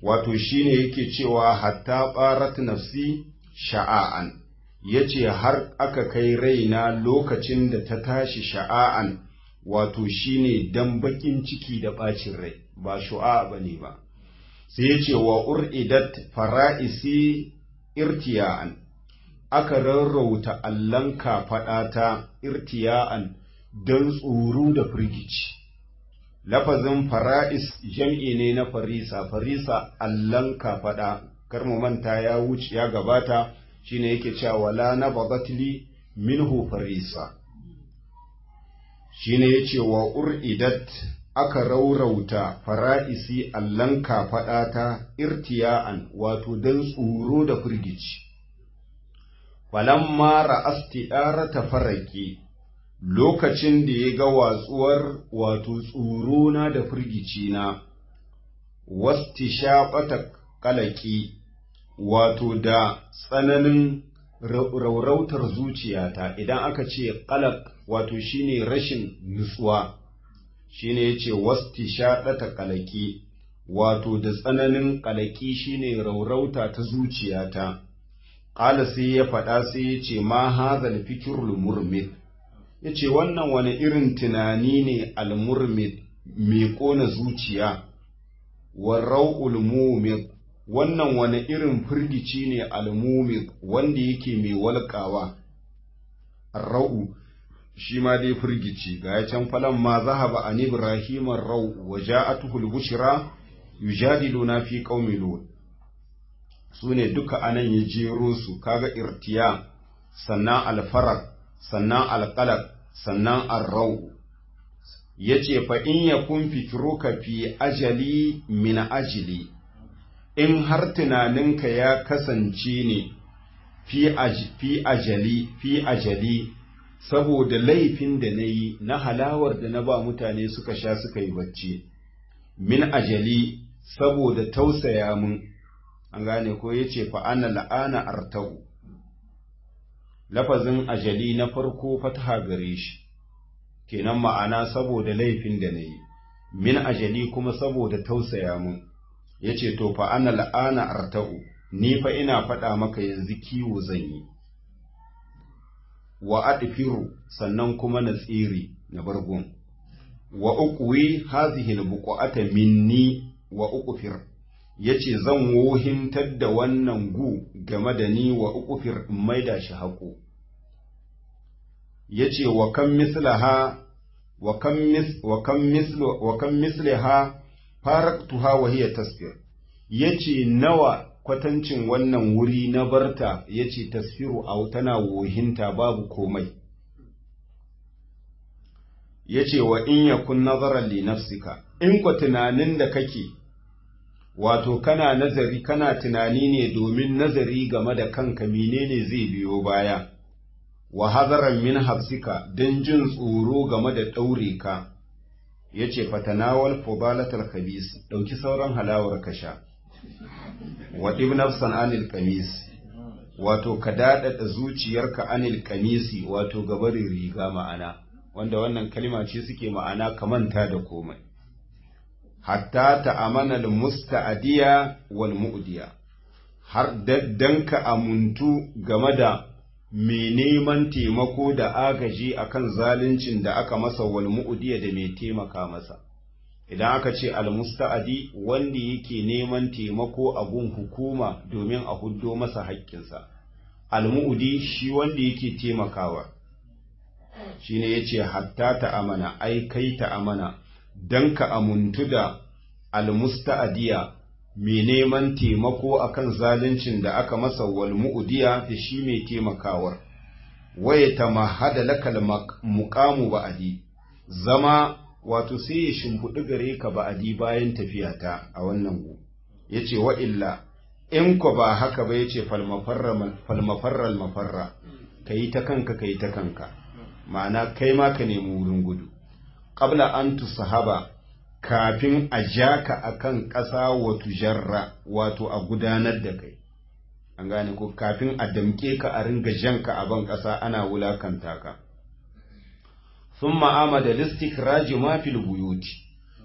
wato shine yake cewa hatta ɓarat nafsi sha'a'an yace har aka kai raina lokacin da ta tashi sha'a'an wato shine dan bakin ciki da ɓacin rai ba shu'a bane ba sai yace wa uridat fara'isi irtiya'an aka rarrauta allon kafaɗata irtiya'an don tsoro da firgici. Lafazin fara'is jam'i ne na farisa, farisa allon kafaɗa, kar mu manta ya wuce ya gabata shine yake cewa wala na bagatli minhu farisa. Shine yace wa ur'idat aka raurauta fara'isi allon kafaɗata irtiya'an wato don tsoro da firgici. falamma ra'asti ta faraki lokacin da ya ga watsuwar wato tsorona da firgicina wasti shaɓata kalaki wato da tsananin raurautar zuciyata idan aka ce kalak wato shine rashin nutsuwa shine yace wasti shaɗata kalaki wato da tsananin kalaki shine raurauta ta zuciyata Ƙala sai ya faɗa sai ya ce, Ma hazal fikirul murmid, ya ce, Wannan wani irin tunani ne almurmid mai ƙona zuciya, warrau'ul mumid, wannan wani irin firgici ne almumid wanda yake mai walƙawa. Ra'u, shi ma dai firgici, ga ya can falon ma zahaba an Ibrahimar ra'u wa ja'atuhul bushra yujadiluna fi qaumi lut su ne duka anan ya jero su kaga irtiya sannan alfarak sannan alƙalak sannan arrau ya ce fa in ya kun fikiruka fi ajali min ajili in har tunaninka ya kasance ne fi ajali fi ajali saboda laifin da na yi na halawar da na ba mutane suka sha suka yi bacci min ajali saboda tausaya mun an gane ko ya ce fa'ana la'ana artau lafazin ajali na farko fataha gare shi kenan ma'ana saboda laifin da na yi min ajali kuma saboda tausaya mun ya ce to fa'ana la'ana artau ni fa ina faɗa maka yanzu kiwo zan yi wa adfiru sannan kuma na tsiri na bargon wa uqwi hazihi albuqata minni wa uqfir yace zan wohintar da wannan gu game da ni wa uqfir in maida shi haƙo yace wa kam mislaha wa kam mis wa kam mislu wa kam mislaha faraktuha wa hiya tasfir yace nawa kwatancin wannan wuri na barta yace tasfiru au tana wohinta babu komai yace wa in yakun nazaran li nafsika in ku tunanin da kake wato kana nazari kana tunani ne domin nazari game da kanka menene zai biyo baya wa hazaran min hafsika don jin tsoro game da ɗaure ka yace fatanawal fudalatal khabis dauki sauran halawar ka sha wa ibnafsan anil qamis wato ka dadada zuciyarka anil qamisi wato gabarin riga ma'ana wanda wannan kalma ce suke ma'ana kamanta da komai hatta ta'amana al-musta'diya wal mu'diya har dan ka amuntu game da mai neman taimako da agaji akan zaluncin da aka masa wal mu'diya da mai taimaka masa idan aka ce al-musta'di wanda yake neman taimako a gun hukuma domin a huddo masa haƙƙinsa al-mu'di shi wanda yake taimakawa shine yace hatta ta amana ai kai ta amana dan ka amuntu da almusta'diya mai neman taimako akan zaluncin da aka masa wal mu'diya da shi mai taimakawar waye tamahada lakal muqamu ba'di zama wato sai ya shimfiɗi gare ka ba'adi bayan tafiyata a wannan gu yace wa illa in ko ba haka ba yace falmafarral mafarra kayi ta kanka kayi ta kanka ma'ana kai ma ka nemi wurin gudu qabla an tusahaba kafin a ja ka akan ƙasa wa tujarra wato a gudanar da kai an gane ko kafin a damƙe ka a ringa janka a ban ƙasa ana wulakanta ka sun ma'ama da listikraji mafil buyuti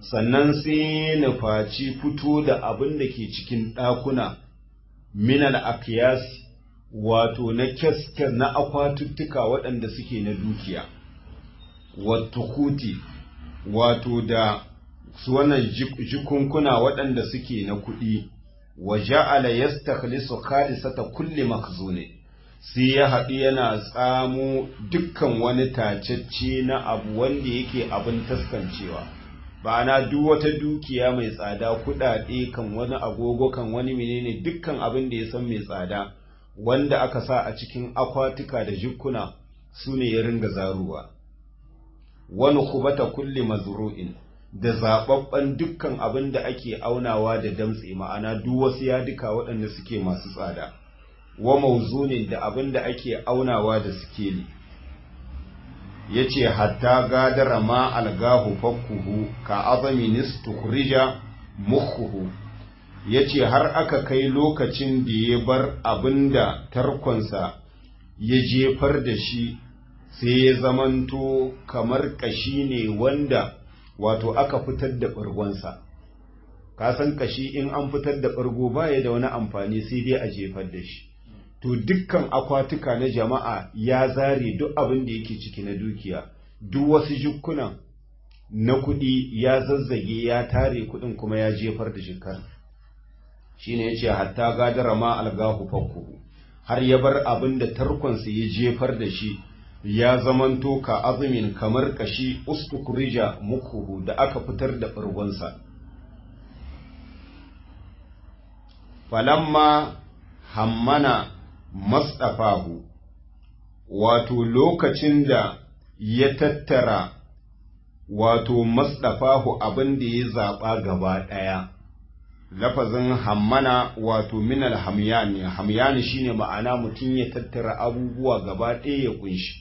sannan sai nufaci fito da abin da ke cikin ɗakuna minal akiyas wato na kyaskar na akwatuttuka waɗanda suke na dukiya wato kuti wato da su wannan jikunkuna waɗanda suke na kuɗi wa ja'ala yastakhlisu khalisata kulli makhzuni sai ya haɗu yana tsamo dukkan wani tacecce na abu wanda yake abin taskancewa ba'ana duk wata dukiya mai tsada kuɗaɗe kan wani agogo kan wani menene dukkan abin da ya san mai tsada wanda aka sa a cikin akwatuka da jikkuna su ne ya ringa zaruwa wani kubata kulli mazru'in da zaɓaɓɓen dukkan abin da ake aunawa da damtse ma'ana duk wasu yaduka waɗanda suke masu tsada wa mauzunin da abin da ake aunawa da sikeli ya ce hatta gadara ma algahu fakkuhu ka azami nistukhrija mukhuhu ya ce har aka kai lokacin da ya bar abin da tarkonsa ya jefar da shi sai ya zamanto kamar kashi ne wanda wato aka fitar da ɓargonsa ka san kashi in an fitar da ɓargo baya da wani amfani sai dai a jefar da shi to dukkan akwatuka na jama'a ya zare duk abin da yake ciki na dukiya duk wasu jukkunan na kuɗi ya zazzage ya tare kuɗin kuma ya jefar da shikar shine yace hatta gadara ma algahu fakkuhu har ya bar abin da tarkonsa ya jefar da shi ya zamanto ka azumin kamar kashi ustukurija mukuhu da aka fitar da ɓargonsa falamma hammana masdafahu wato lokacin da ya tattara wato masdafahu abin da ya zaɓa gaba ɗaya lafazin hammana wato minal hamyani hamyani shine ma'ana mutum ya tattara abubuwa gaba ɗaya ya kunshi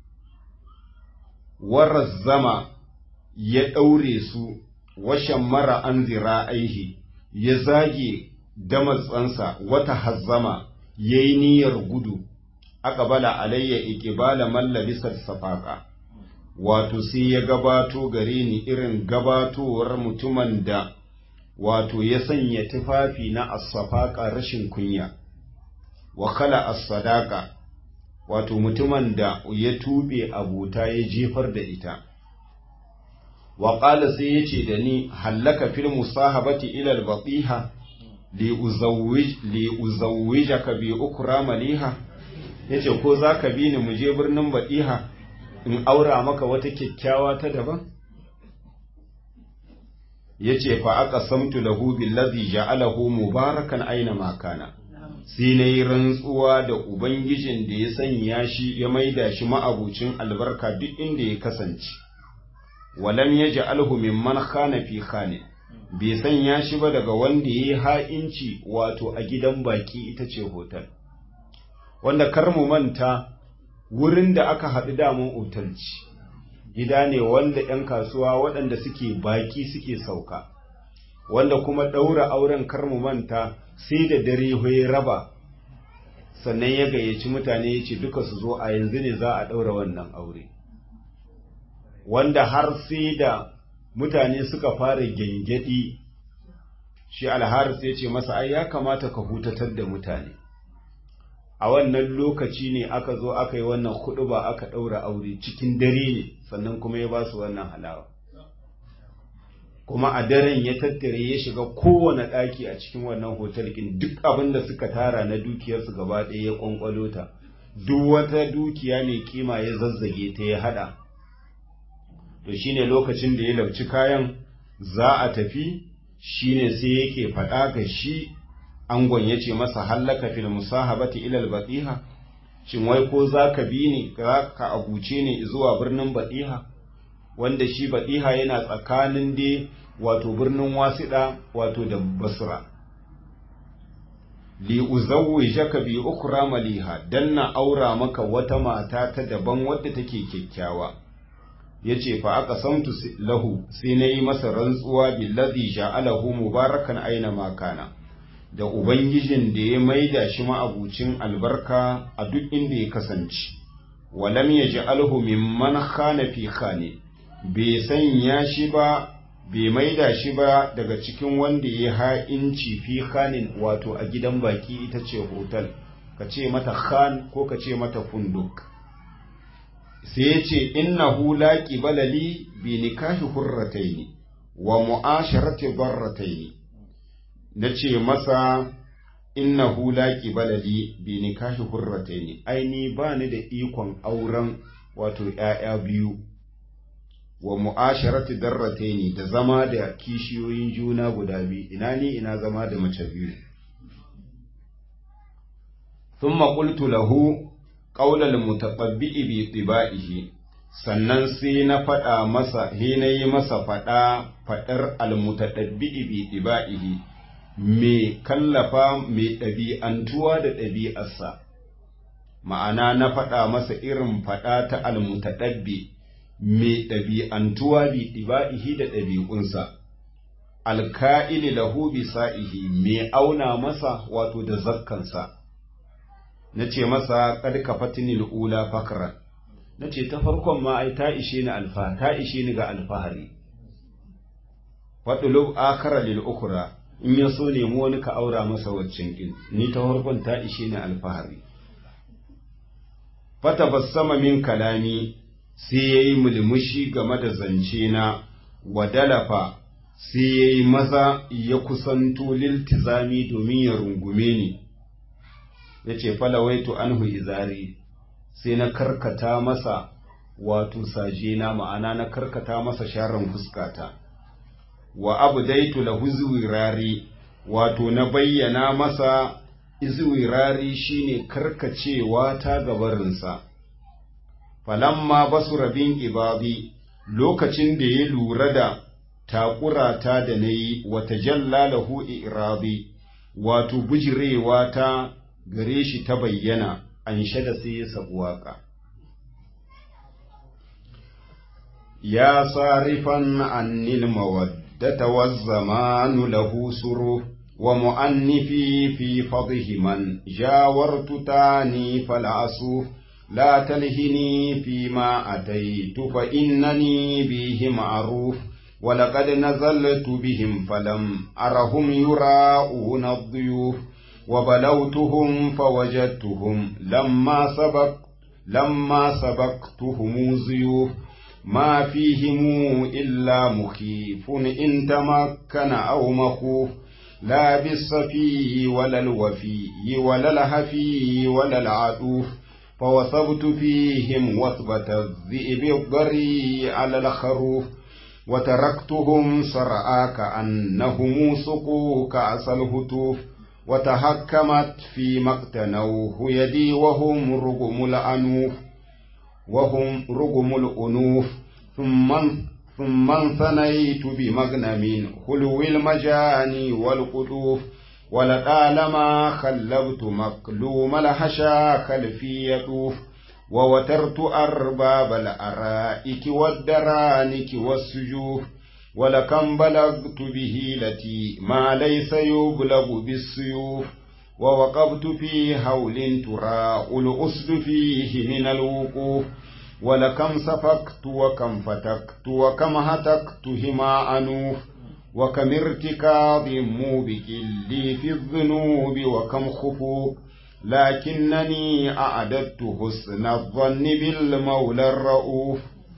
zama ya ɗaure su washan mara an zira aihi ya zage damatsansa wata hazzama ya yi niyyar gudu aka bala alayya ikibala mallabisar safaka wato sai ya gabato gare ni irin gabatowar mutumin da wato ya sanya tufafi na asafaka rashin kunya wa kala as-sadaqa wato mutumin da ya tube abuta ya jefar da ita wa qala sai yace da ni hallaka fil musahabati ila al-batiha li uzawwij li uzawwijaka bi ukra maliha yace ko zaka bi ni mu je birnin batiha in aura maka wata kyakkyawa ta daban yace fa aka samtu lahu billazi ja'alahu mubarakan aina ma kana sai na yi rantsuwa da ubangijin da ya sanya shi ya maida shi ma'abucin albarka duk inda ya kasance walam ya ja'alhu mimman khana fi khane bai sanya shi ba daga wanda ya yi ha'inci wato a gidan baki ita ce hotel wanda kar mu manta wurin da aka haɗu damun otalci gida ne wanda ‘yan kasuwa waɗanda suke baki suke sauka, wanda kuma ɗaura auren karmu manta sai da dare ya raba, sannan ya gayyaci mutane ya ce duka su zo a yanzu ne za a ɗaura wannan aure. Wanda har sai da mutane suka fara gyangyaɗi, shi alharis ya ce masa ai ya kamata ka hutatar da mutane. a wannan lokaci ne aka zo aka yi wannan hudu ba aka ɗaura aure cikin dare ne sannan kuma ya ba su wannan halawa kuma a daren ya tattare ya shiga kowane ɗaki a cikin wannan hotel ɗin duk abin da suka tara na dukiyarsu gaba ɗaya ya ƙwanƙwalo ta duk wata dukiya mai kima ya zazzage ta ya haɗa to shine lokacin da ya lauci kayan za a tafi shine sai yake faɗa ga shi angon ya ce masa hallaka fil musahabati ilal batiha shin wai ko za ka bi ni za ka abuce ni zuwa birnin batiha wanda shi batiha yana tsakanin dai wato birnin wasiɗa wato da basra li uzawwijaka bi ukra maliha dan na aura maka wata mata ta daban wadda take kyakkyawa yace fa aka samtu lahu sai nayi masa rantsuwa billazi ja'alahu mubarakan aina ma kana da Ubangijin da ya maida shi ma'abucin albarka a duk inda ya kasance, walam ya ji alhu mimman khana fi khane, bai sanya shi ba bai maida shi ba daga cikin wanda ya ha'inci fi khanin wato a gidan baki ita ce hotel ka ce mata khan ko ka ce mata funduk sai ya ce innahu la qibala li bi nikahi hurrataini wa mu'asharati darrataini nace masa innahu la qibala li bi nikahi hurrataini aini ba ni da ikon auren wato ‘ya'ya biyu wa mu'asharati darrataini da zama da kishiyoyin juna guda biyu ina ni ina zama da mace biyu thumma qultu lahu qaulal mutaqabbi bi tibaihi sannan sai na faɗa masa he na yi masa faɗa faɗar almutadabbi bi tibaihi me kallafa me ɗabi'antuwa da ɗabi'arsa ma'ana na faɗa masa irin faɗa ta almutadabbi me ɗabi'antuwa bi ɗiba'ihi da ɗabi'unsa alka'ili lahu bi sa'ihi me auna masa wato da zakkansa na ce masa kad kafatini ula fakran na ce ta farkon ma ai ta ishe ni alfa ta ishe ni ga alfahari faɗulub akara lil ukura in ya so nemi wani ka aura masa waccan kin ni ta farkon ta ishe ni alfahari fatabassama min kalami sai ya yi mulmushi game da zance na wadalafa sai ya yi maza ya kusanto liltizami domin ya rungume ni ya ce falawaitu anhu izari sai na karkata masa wato saje na ma'ana na karkata masa sharan fuskata wa abu daitu lahu zuwirari wato na bayyana masa izwirari shine karkacewa ta gabarinsa falamma basu rabin ibadi lokacin da ya lura da takurata da na yi wata jallalahu irabi wato bujirewa ta gare shi ta bayyana an shada sai ya sabu waka ya sarifan annil mawaddata wazzamanu lahu suru ومؤنفي في فضه من جاورت تاني فالعصوف لا تلهني فيما أتيت فإنني به معروف ولقد نزلت بهم فلم أرهم يراءون الضيوف وبلوتهم فوجدتهم لما سبق لما سبقتهم زيوف ما فيهم إلا مخيف إن تمكن أو مخوف لا بالصفي ولا الوفي ولا الهفي ولا العطوف فوثبت فيهم وثبة الذئب الضري على الخروف وتركتهم سرعا كأنهم سقوا كأس الهتوف وتهكمت فيما اقتنوه يدي وهم رغم الأنوف وهم رغم الأنوف ثم ثم انثنيت بمغنم خلو المجاني والقطوف ولطالما خلبت مقلوم الحشا خلفي يطوف ووترت أرباب الأرائك والدرانك والسجوف ولكم بلغت به التي ما ليس يبلغ بالسيوف ووقفت في هول تراء الأسد فيه من الوقوف ولكم سفكت وكم فتكت وكم هتكت هما أنوف وكم ارتكاض موبك لي في الذنوب وكم خفوق لكنني أعددت حسن الظن بالمولى الرؤوف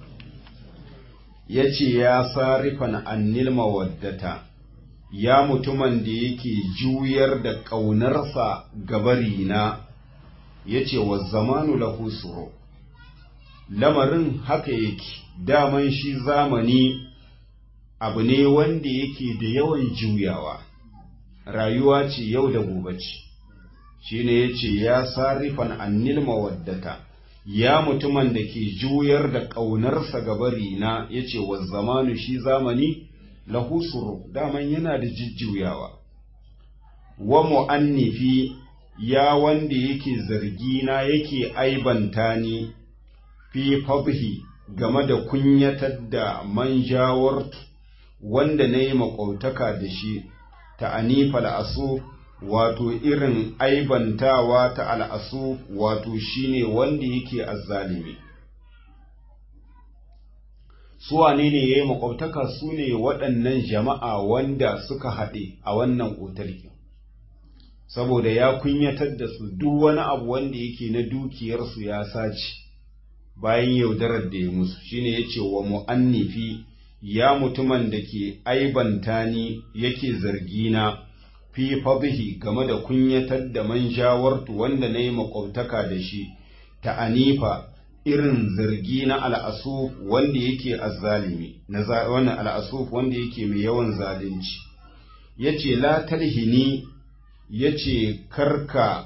yace ya sarifan annil mawaddata ya mutumin da yake juyar da ƙaunarsa gabarina yace wa zamanu lahu suru lamarin haka yake daman shi zamani abu ne wanda yake da yawan juyawa rayuwa ce yau da gobe ce shi ne ya ce ya sarifan annil mawaddata ya mutumin da ke juyar da ƙaunarsa gabari na ya ce wa zamanu shi zamani lahu suru daman yana da jujjuyawa wa mu'annifi ya wanda yake zargina yake aibanta ni fi fadhi game da kunyatar da manjawar wanda na yi maƙwautaka da shi ta anifa al'asu wato irin aibantawa ta al'asu wato shine wanda yake azzalimi su wane ne ya yi makwabtaka su ne waɗannan jama'a wanda suka haɗe a wannan otalki saboda ya kunyatar da su duk wani abu wanda yake na dukiyarsu ya sace bayan yaudarar da ya musu shine ya ce wa mu'annifi ya mutumin da ke aibanta ni yake zargina fi fadhi game da kunyatar da man shawartu wanda na yi makwabtaka da shi ta anifa irin zargi na al'asuf wanda yake azzalimi na wannan al'asuf wanda yake mai yawan zalunci yace la talhini yace karka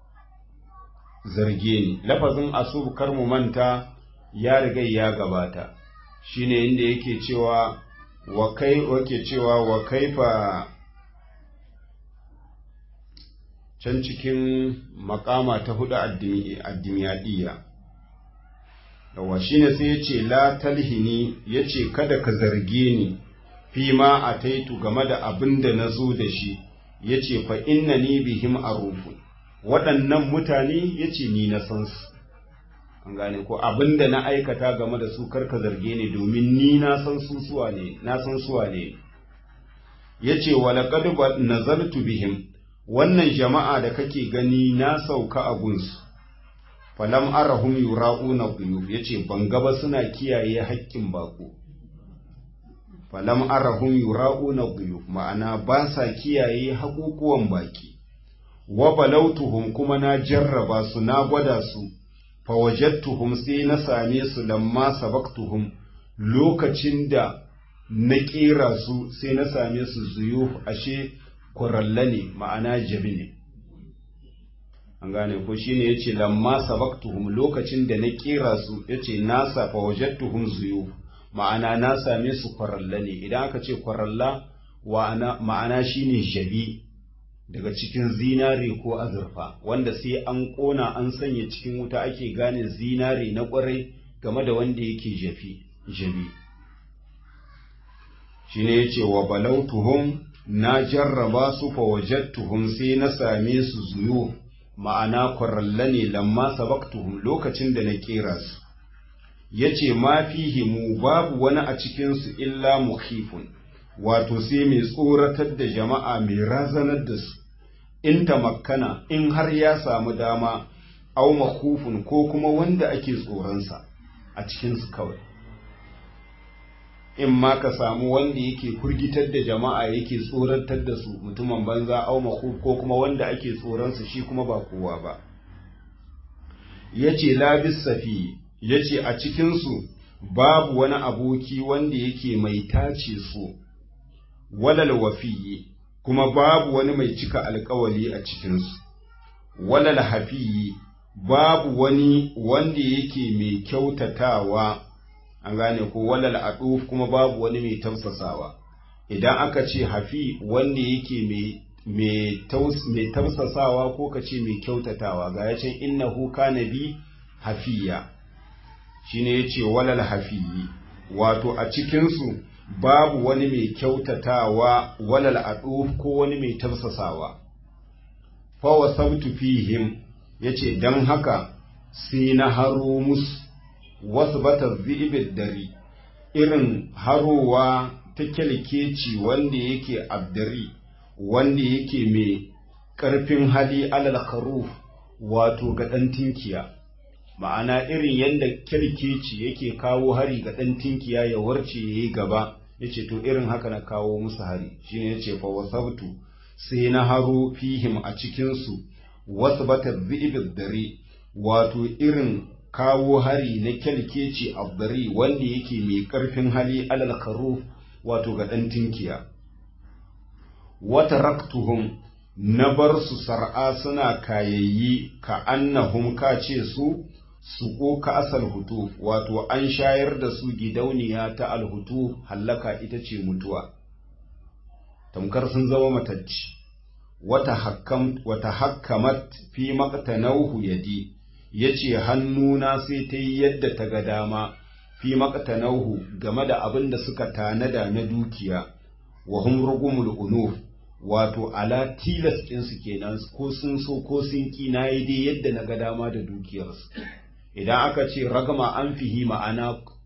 zarge ni lafazin asuf kar mu manta ya riga ya gabata shine inda yake cewa wa kai wake cewa wa kaifa can cikin makama ta hudu addimiyadiyya yawa shine sai ya ce la talhini ya ce kada ka zarge ni fi ma a taitu game da abin da na zo da shi ya ce fa inna ni bihim arufu waɗannan mutane ya ce ni na san su an gane ko abin da na aikata game da su karka zarge ni domin ni na san su suwa ne na san suwa ne ya ce walaƙad nazartu bihim wannan jama'a da kake gani na sauka a gunsu falam arahum yura'una quyub yace ban gaba suna kiyaye haƙƙin bako falam arahum yura'una quyub ma'ana ba sa kiyaye haƙuƙuwan baki wa balautuhum kuma na jarraba su na gwada su fa wajadtuhum sai na same su lamma sabaktuhum lokacin da na ƙera su sai na same su zuyuf ashe kuralla ne ma'ana jabi ne an gane ko shine yace lamma sabaktuhum lokacin da na kera su yace na safa wajadtuhum zuyu ma'ana na same su kwaralla ne idan aka ce kwaralla ma'ana shine jabi daga cikin zinare ko azurfa wanda sai an kona an sanya cikin wuta ake gane zinare na kwarai game da wanda yake jafi jabi shine yace wa balautuhum na jarraba su fa wajadtuhum sai na same su zuyu ma'ana kwaralla ne lamma sabaktuhum lokacin da na kera su yace ma fihimu babu wani a cikin su illa mukhifun wato sai mai tsoratar da jama'a mai razanar da su in tamakkana in har ya samu dama au makhufun ko kuma wanda ake tsoronsa a cikin su kawai in ma ka samu wanda yake kurgitar da jama'a yake tsoratar da su mutumin banza au makhuf ko kuma wanda ake tsoronsa shi kuma ba kowa ba yace labis safi yace a cikin su babu wani aboki wanda yake mai tace su walal wafiyi kuma babu wani mai cika alkawali a cikin su walal hafiyi babu wani wanda yake mai kyautatawa an gane ko walal aduf kuma babu wani mai tausasawa idan aka ce hafi wanda yake mai tausasawa ko ka ce mai kyautatawa ga ya ce innahu kana bi hafiya shine yace walal hafiyi wato a cikinsu babu wani mai kyautatawa walal aduf ko wani mai tausasawa fa wasabtu fihim yace dan haka sai na haro musu wasu bata zibin dari irin harowa ta kyalkeci wanda yake abdari wanda yake mai ƙarfin hali alal kharuf wato ga ɗan tinkiya ma'ana irin yadda kyalkeci yake kawo hari ga ɗan tinkiya ya warce ya yi gaba ya ce to irin haka na kawo musu hari shine ya ce fa wasabtu sai na haro fihim a cikinsu wasu bata zibin dari wato irin kawo hari na kyalkeci abdari wanda yake mai ƙarfin hali alal karo wato ga ɗan tinkiya wata raktuhum na bar su sar'a suna kayayyi ka annahum ka ce su su ko ka asal hutu wato an shayar da su gidauniya ta alhutu hallaka ita ce mutuwa tamkar sun zama matacci wata hakkamat fi maqtanauhu yadi ya ce hannuna sai ta yi yadda ta ga dama fi maqtanauhu game da abin da suka tanada na dukiya wa hum rugumul unuf wato ala tilas ɗinsu kenan ko sun so ko sun ki na yi dai yadda na ga dama da dukiyarsu idan aka ce ragama an fihi ma'ana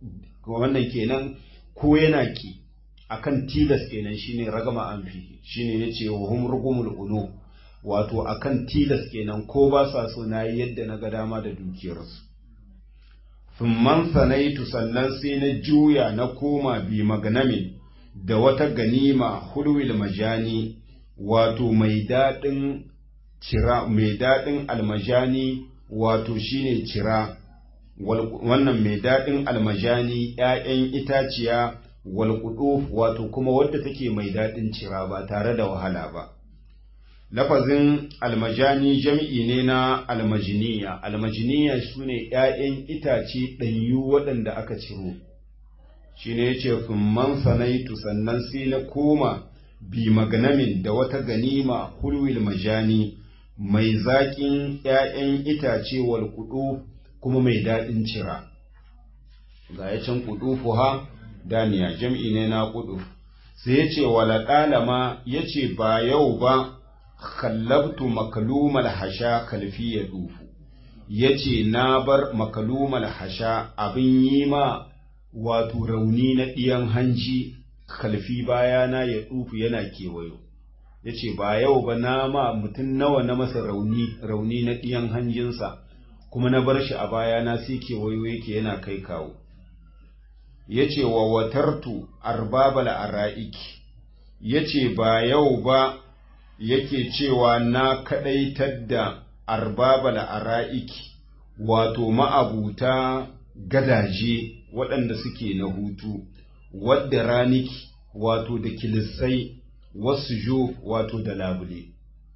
wannan kenan ko yana ki akan tilas kenan shine ragama an fi shine yace wa hum rugumul ulu wato akan tilas kenan ko ba sa so nayi yadda na ga dama da dukiyarsu thumman sanaitu sannan sai na juya na koma bi maganamin da wata ganima hulwil majani wato mai daɗin cira mai daɗin almajani wato shine cira wannan mai daɗin almajani ‘ya'yan itaciya walƙudu wato kuma wadda take mai daɗin cira ba tare da wahala ba lafazin almajani jam'i ne na almajiniya almajiniya su ne ‘ya'yan itace ɗanyu waɗanda aka ciro shi ne ya ce man sanaitu sannan sai na koma bi maganamin da wata ganima hulwil majani mai zaƙin ‘ya'yan itace walƙudu kuma mai daɗin cira ga ya can ƙudufu ha daniya jam'i ne na ƙuduf sai ya ce wala ɗalama ya ce ba yau ba kallabtu makalumal hasha kalfi ya dufu ya ce na bar makalumal hasha abin yi ma wato rauni na ɗiyan hanji kalfi bayana ya dufu yana kewayo ya ce ba yau ba na ma mutum nawa na masa rauni rauni na ɗiyan hanjinsa kuma na bar shi a bayana sai kewayo yake yana kai kawo ya ce wa watartu arbabal ara'iki ya ce ba yau ba yake cewa na kaɗaitar da arbabal ara'iki wato ma'abuta gadaje waɗanda suke na hutu wadda raniki wato da kilisai wasu jo wato da labule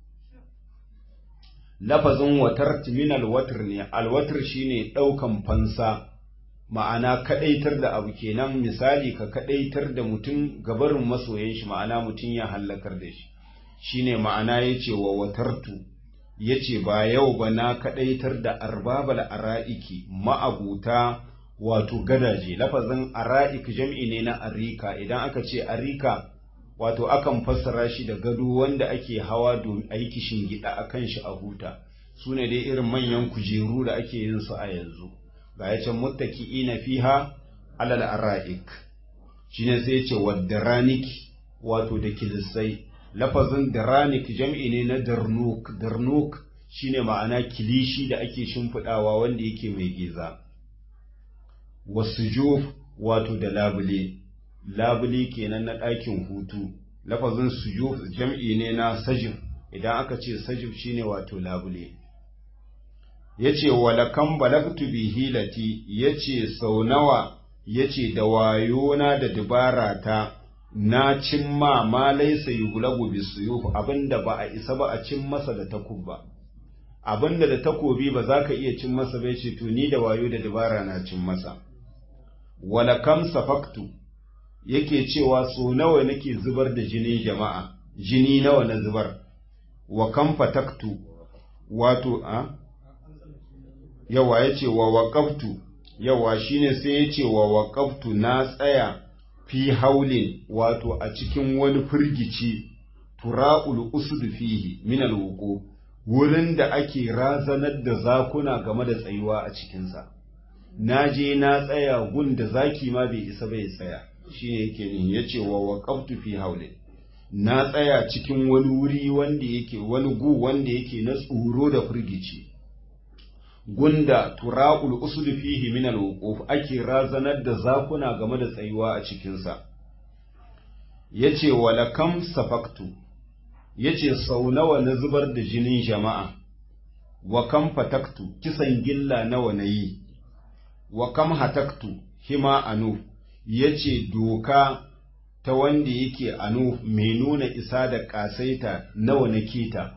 lafazin watar min alwatar ne alwatar shine ɗaukan fansa ma'ana kaɗaitar da abu kenan misali ka kaɗaitar da mutum gabarin masoyan shi ma'ana mutum ya hallakar da shi shine ma'ana yace wa watartu yace ba yau ba na kaɗaitar da arbabal ara'iki ma'abuta wato gadaje lafazin ara'ik jam'i ne na arika idan aka ce arika wato akan fassara shi da gado wanda ake hawa domin a yi kishin gida a kan shi a huta su ne dai irin manyan kujeru da ake yin su a yanzu ga ya can muttaki ina fiha alal ara'ik shi ne sai ce wa daranik wato da kilisai lafazin daranik jam'i ne na darnuk darnuk shine ma'ana kilishi da ake shimfiɗawa wanda yake mai giza wasu wato da labule labule kenan na ɗakin hutu lafazin sujuf jam'i ne na sajif idan aka ce sajif shine wato labule yace walakan balagtu bi hilati yace sau nawa yace da wayona da dubara ta na cimma ma laysa yuglabu bisuyuf abinda ba a isa ba a cin masa da takubba abinda da takobi ba za ka iya cin masa bai ce to ni da wayo da dubara na cin masa walakam safaktu yake cewa so nawa nake zubar da jinin jama'a jini nawa na zubar wa kam fataktu wato a yawa yace wa waqaftu yawa shine sai yace wa waqaftu na tsaya fi haulin wato a cikin wani firgici tura'ul usud fihi min alwuqu wurin da ake razanar da zakuna game da tsayuwa a cikinsa na je na tsaya gun da zaki ma bai isa bai tsaya shi ne yake nihi ya ce wa waƙaftu fi haule na tsaya cikin wani wuri wanda yake wani gu wanda yake na tsoro da firgici gunda tura'ul usul fihi min al ake razanar da zakuna game da tsayuwa a cikinsa yace wala kam safaktu yace sau nawa na zubar da jinin jama'a wa kam fataktu kisan gilla nawa na yi wa kam hataktu hima anu yace doka ta wanda yake anu mai nuna isa da kasaita nawa na keta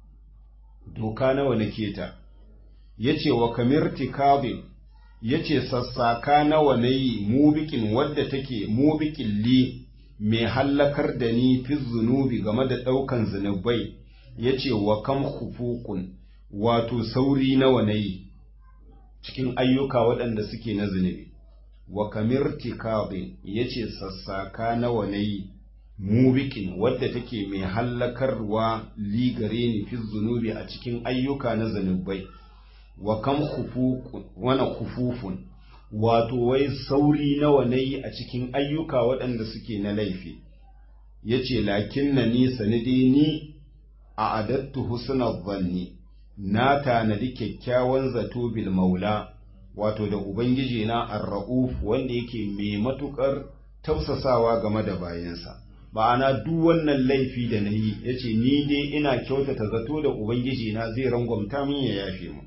doka nawa na keta yace wa kamirti kabin yace sassaka nawa na yi mubikin wadda take mubikin li mai hallakar da ni fi zunubi game da ɗaukan zunubai yace wa kam hufukun wato sauri nawa na yi cikin ayyuka waɗanda suke na zunubi wa kamirti kabin yace sassaka nawa na yi mubikin wadda take mai hallakarwa li gare ni fi zunubi a cikin ayyuka na zunubai wa kam wana kufufun wato wai sauri nawa na yi a cikin ayyuka waɗanda suke na laifi ya ce lakin na ni sanidi ni a adattu husnar zanni na tanadi kyakkyawan zato bil maula wato da ubangiji na ar-ra'uf wanda yake mai matukar tausasawa game da bayansa ma'ana duk wannan laifi da na yi ya ce ni dai ina kyautata zato da ubangiji na zai rangwamta min ya yafe mu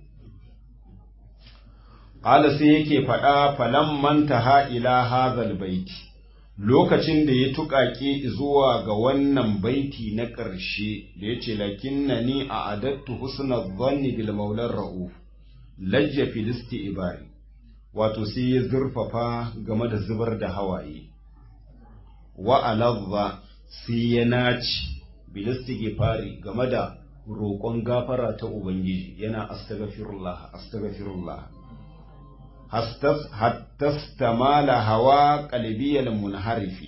Ƙala sai yake faɗa falan manta ila hazal baiti lokacin da ya tuƙaƙe zuwa ga wannan baiti na ƙarshe da ya ce lakinna ni a adattu husna zanni bil maular ra'uf lajja filisti ibari wato sai ya zurfafa game da zubar da hawaye wa alazza sai ya naci bilisti fari game da roƙon gafara ta ubangiji yana astaghfirullah astaghfirullah hattastamala hawa qalbiyal munharifi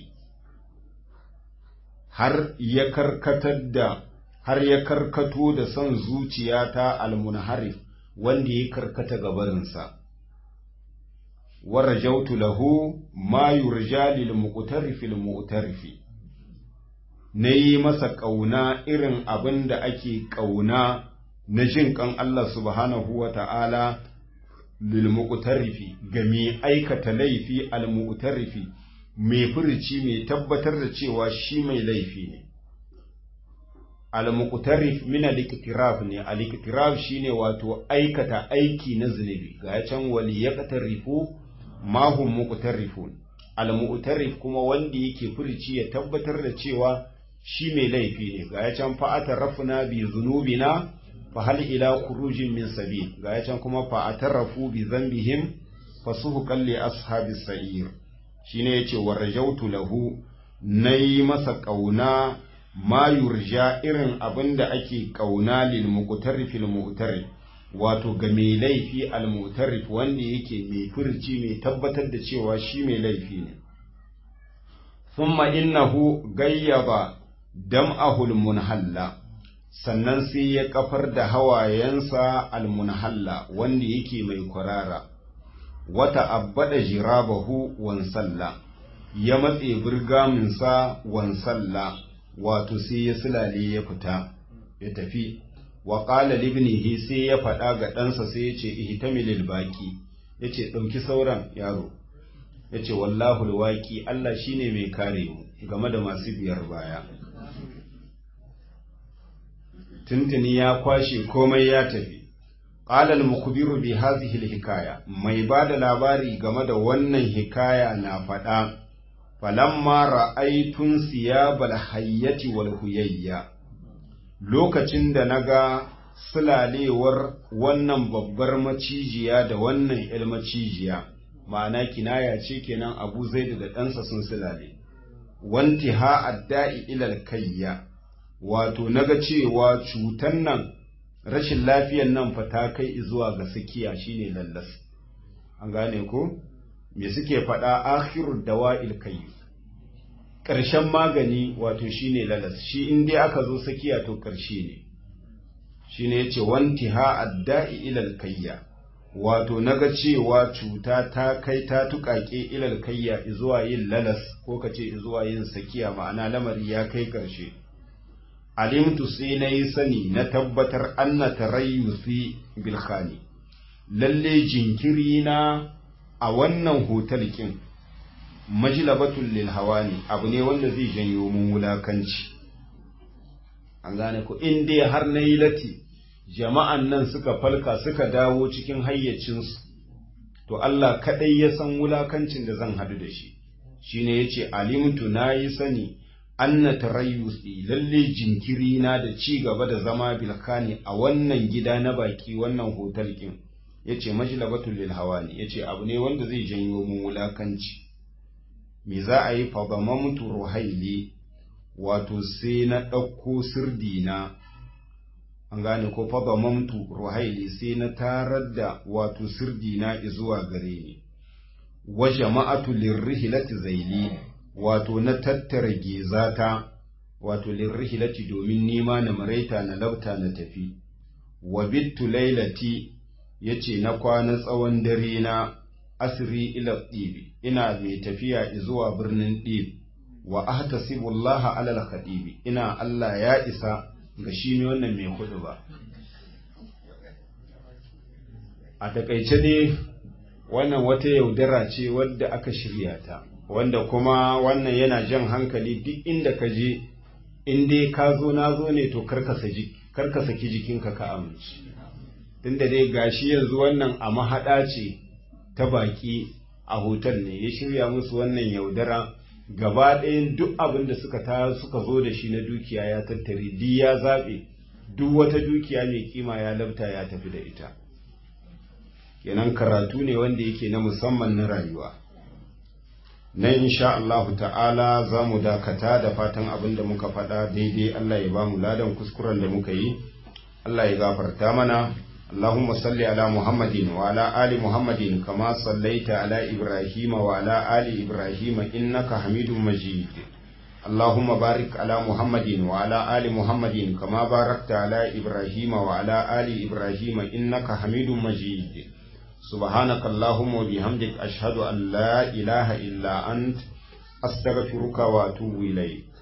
har ya karkatar da har ya karkato da son zuciyata almunharif wanda ya karkata gabarinsa warajautu lahu ma yurja lil muqtarifil mu'tarifi nayi masa kauna irin abin da ake kauna na jin kan Allah subhanahu wa ta'ala lil muqtarifi ga mai aikata laifi al mu'tarifi mai furici mai tabbatar da cewa shi mai laifi ne al muqtarif min al iktiraf ne al iktiraf shine wato aikata aiki na zunubi ga can wali yaqtarifu ma hum muqtarifun al mu'tarif kuma wanda yake furici ya tabbatar da cewa shi mai laifi ne ga can fa atarafna bi zunubina fa hal ila khurujin min sabil ga can kuma fa atarafu bi dhanbihim fasuhqan li ashabis sa'ir shine yace warajautu lahu nayi masa kauna ma yurja irin abinda ake kauna lil muqtarifil mu'tarif wato ga mai laifi al-mutarrif wanda yake mai furci mai tabbatar da cewa shi mai laifi ne thumma innahu gayyaba dam'ahu al-munhalla sannan sai ya kafar da hawayensa al-munhalla wanda yake mai kwarara wata abbada jirabahu wansalla ya matse burgaminsa wansalla wato sai ya sulale ya fita ya tafi wa qala libnihi sai ya faɗa ga ɗansa sai ya ce ihtamilil baqi yace ɗauki sauran yaro yace wallahu alwaqi Allah shine mai kare mu game da masu biyar baya tuntuni ya kwashe komai ya tafi qala al-mukhbiru bi hadhihi al-hikaya mai bada labari game da wannan hikaya na faɗa falamma ra'aytun siyabal hayyati wal huyayya lokacin da na ga sulalewar wannan babbar macijiya da wannan ‘yar macijiya, ma'ana kinaya ce kenan abu zai da ɗansa sun sulale, wanti ha adda'i ilal kayya, wato na ga cewa cutan nan rashin lafiyan nan fa ta kai zuwa ga sakiya shine lallas. An gane ko? Me suke faɗa akhirud dawa'il kayyu. ƙarshen magani wato shine lalas shi in dai aka zo sakiya to ƙarshe ne shine yace wanti ha adda'i ilal kayya wato naga cewa cuta ta kai ta tuƙaƙe ilal kayya zuwa yin lalas ko kace zuwa yin sakiya ma'ana lamari ya kai ƙarshe alimtu sai na yi sani na tabbatar anna tarayyusi bil khani lalle jinkiri na a wannan hotel kin majlabatul lil hawani abu ne wanda zai janyo mun wulakanci an gane ko in dai har na yi lati jama'an nan suka falka suka dawo cikin hayyacinsu to Allah kadai ya san wulakancin da zan hadu da shi shine yace alimtu nayi sani anna tarayyusi lalle jinkiri na da ci gaba da zama bilkani a wannan gida na baki wannan hotel kin yace majlabatul lil hawani yace abu ne wanda zai janyo mun wulakanci me za a yi fadamamtu ruhaili wato sai na ɗauko sirdina an gane ko fadamamtu ruhaili sai na tarar da wato sirdina zuwa gare ni wa jama'atu lirrihilati zaili wato na tattara gezata wato lirrihilati domin nima na maraita na labta na tafi wa bittu lailati yace na kwana tsawon dare na asri ila ɗibi ina mai tafiya zuwa birnin ɗib wa ahtasibullaha alal khadibi ina Allah ya isa ga shi ne wannan mai kudu ba a takaice ne wannan wata yaudara ce wadda aka shirya ta wanda kuma wannan yana jan hankali duk inda ka je in dai ka zo na zo ne to karka saki jikinka ka amince tunda dai gashi yanzu wannan a mahaɗa ce ta baki a hotel ne ya shirya musu wannan yaudara gaba ɗayan duk abin da suka ta suka zo da shi na dukiya ya tattare duk ya zaɓe duk wata dukiya mai kima ya labta ya tafi da ita kenan karatu ne wanda yake na musamman na rayuwa nan insha Allahu ta'ala za mu dakata da fatan abin da muka faɗa daidai Allah ya ba mu ladan kuskuren da muka yi Allah ya gafarta mana اللهم صل على محمد وعلى آل محمد كما صليت على إبراهيم وعلى آل إبراهيم إنك حميد مجيد اللهم بارك على محمد وعلى آل محمد كما باركت على إبراهيم وعلى آل إبراهيم إنك حميد مجيد سبحانك اللهم وبحمدك أشهد أن لا إله إلا أنت أستغفرك وأتوب إليك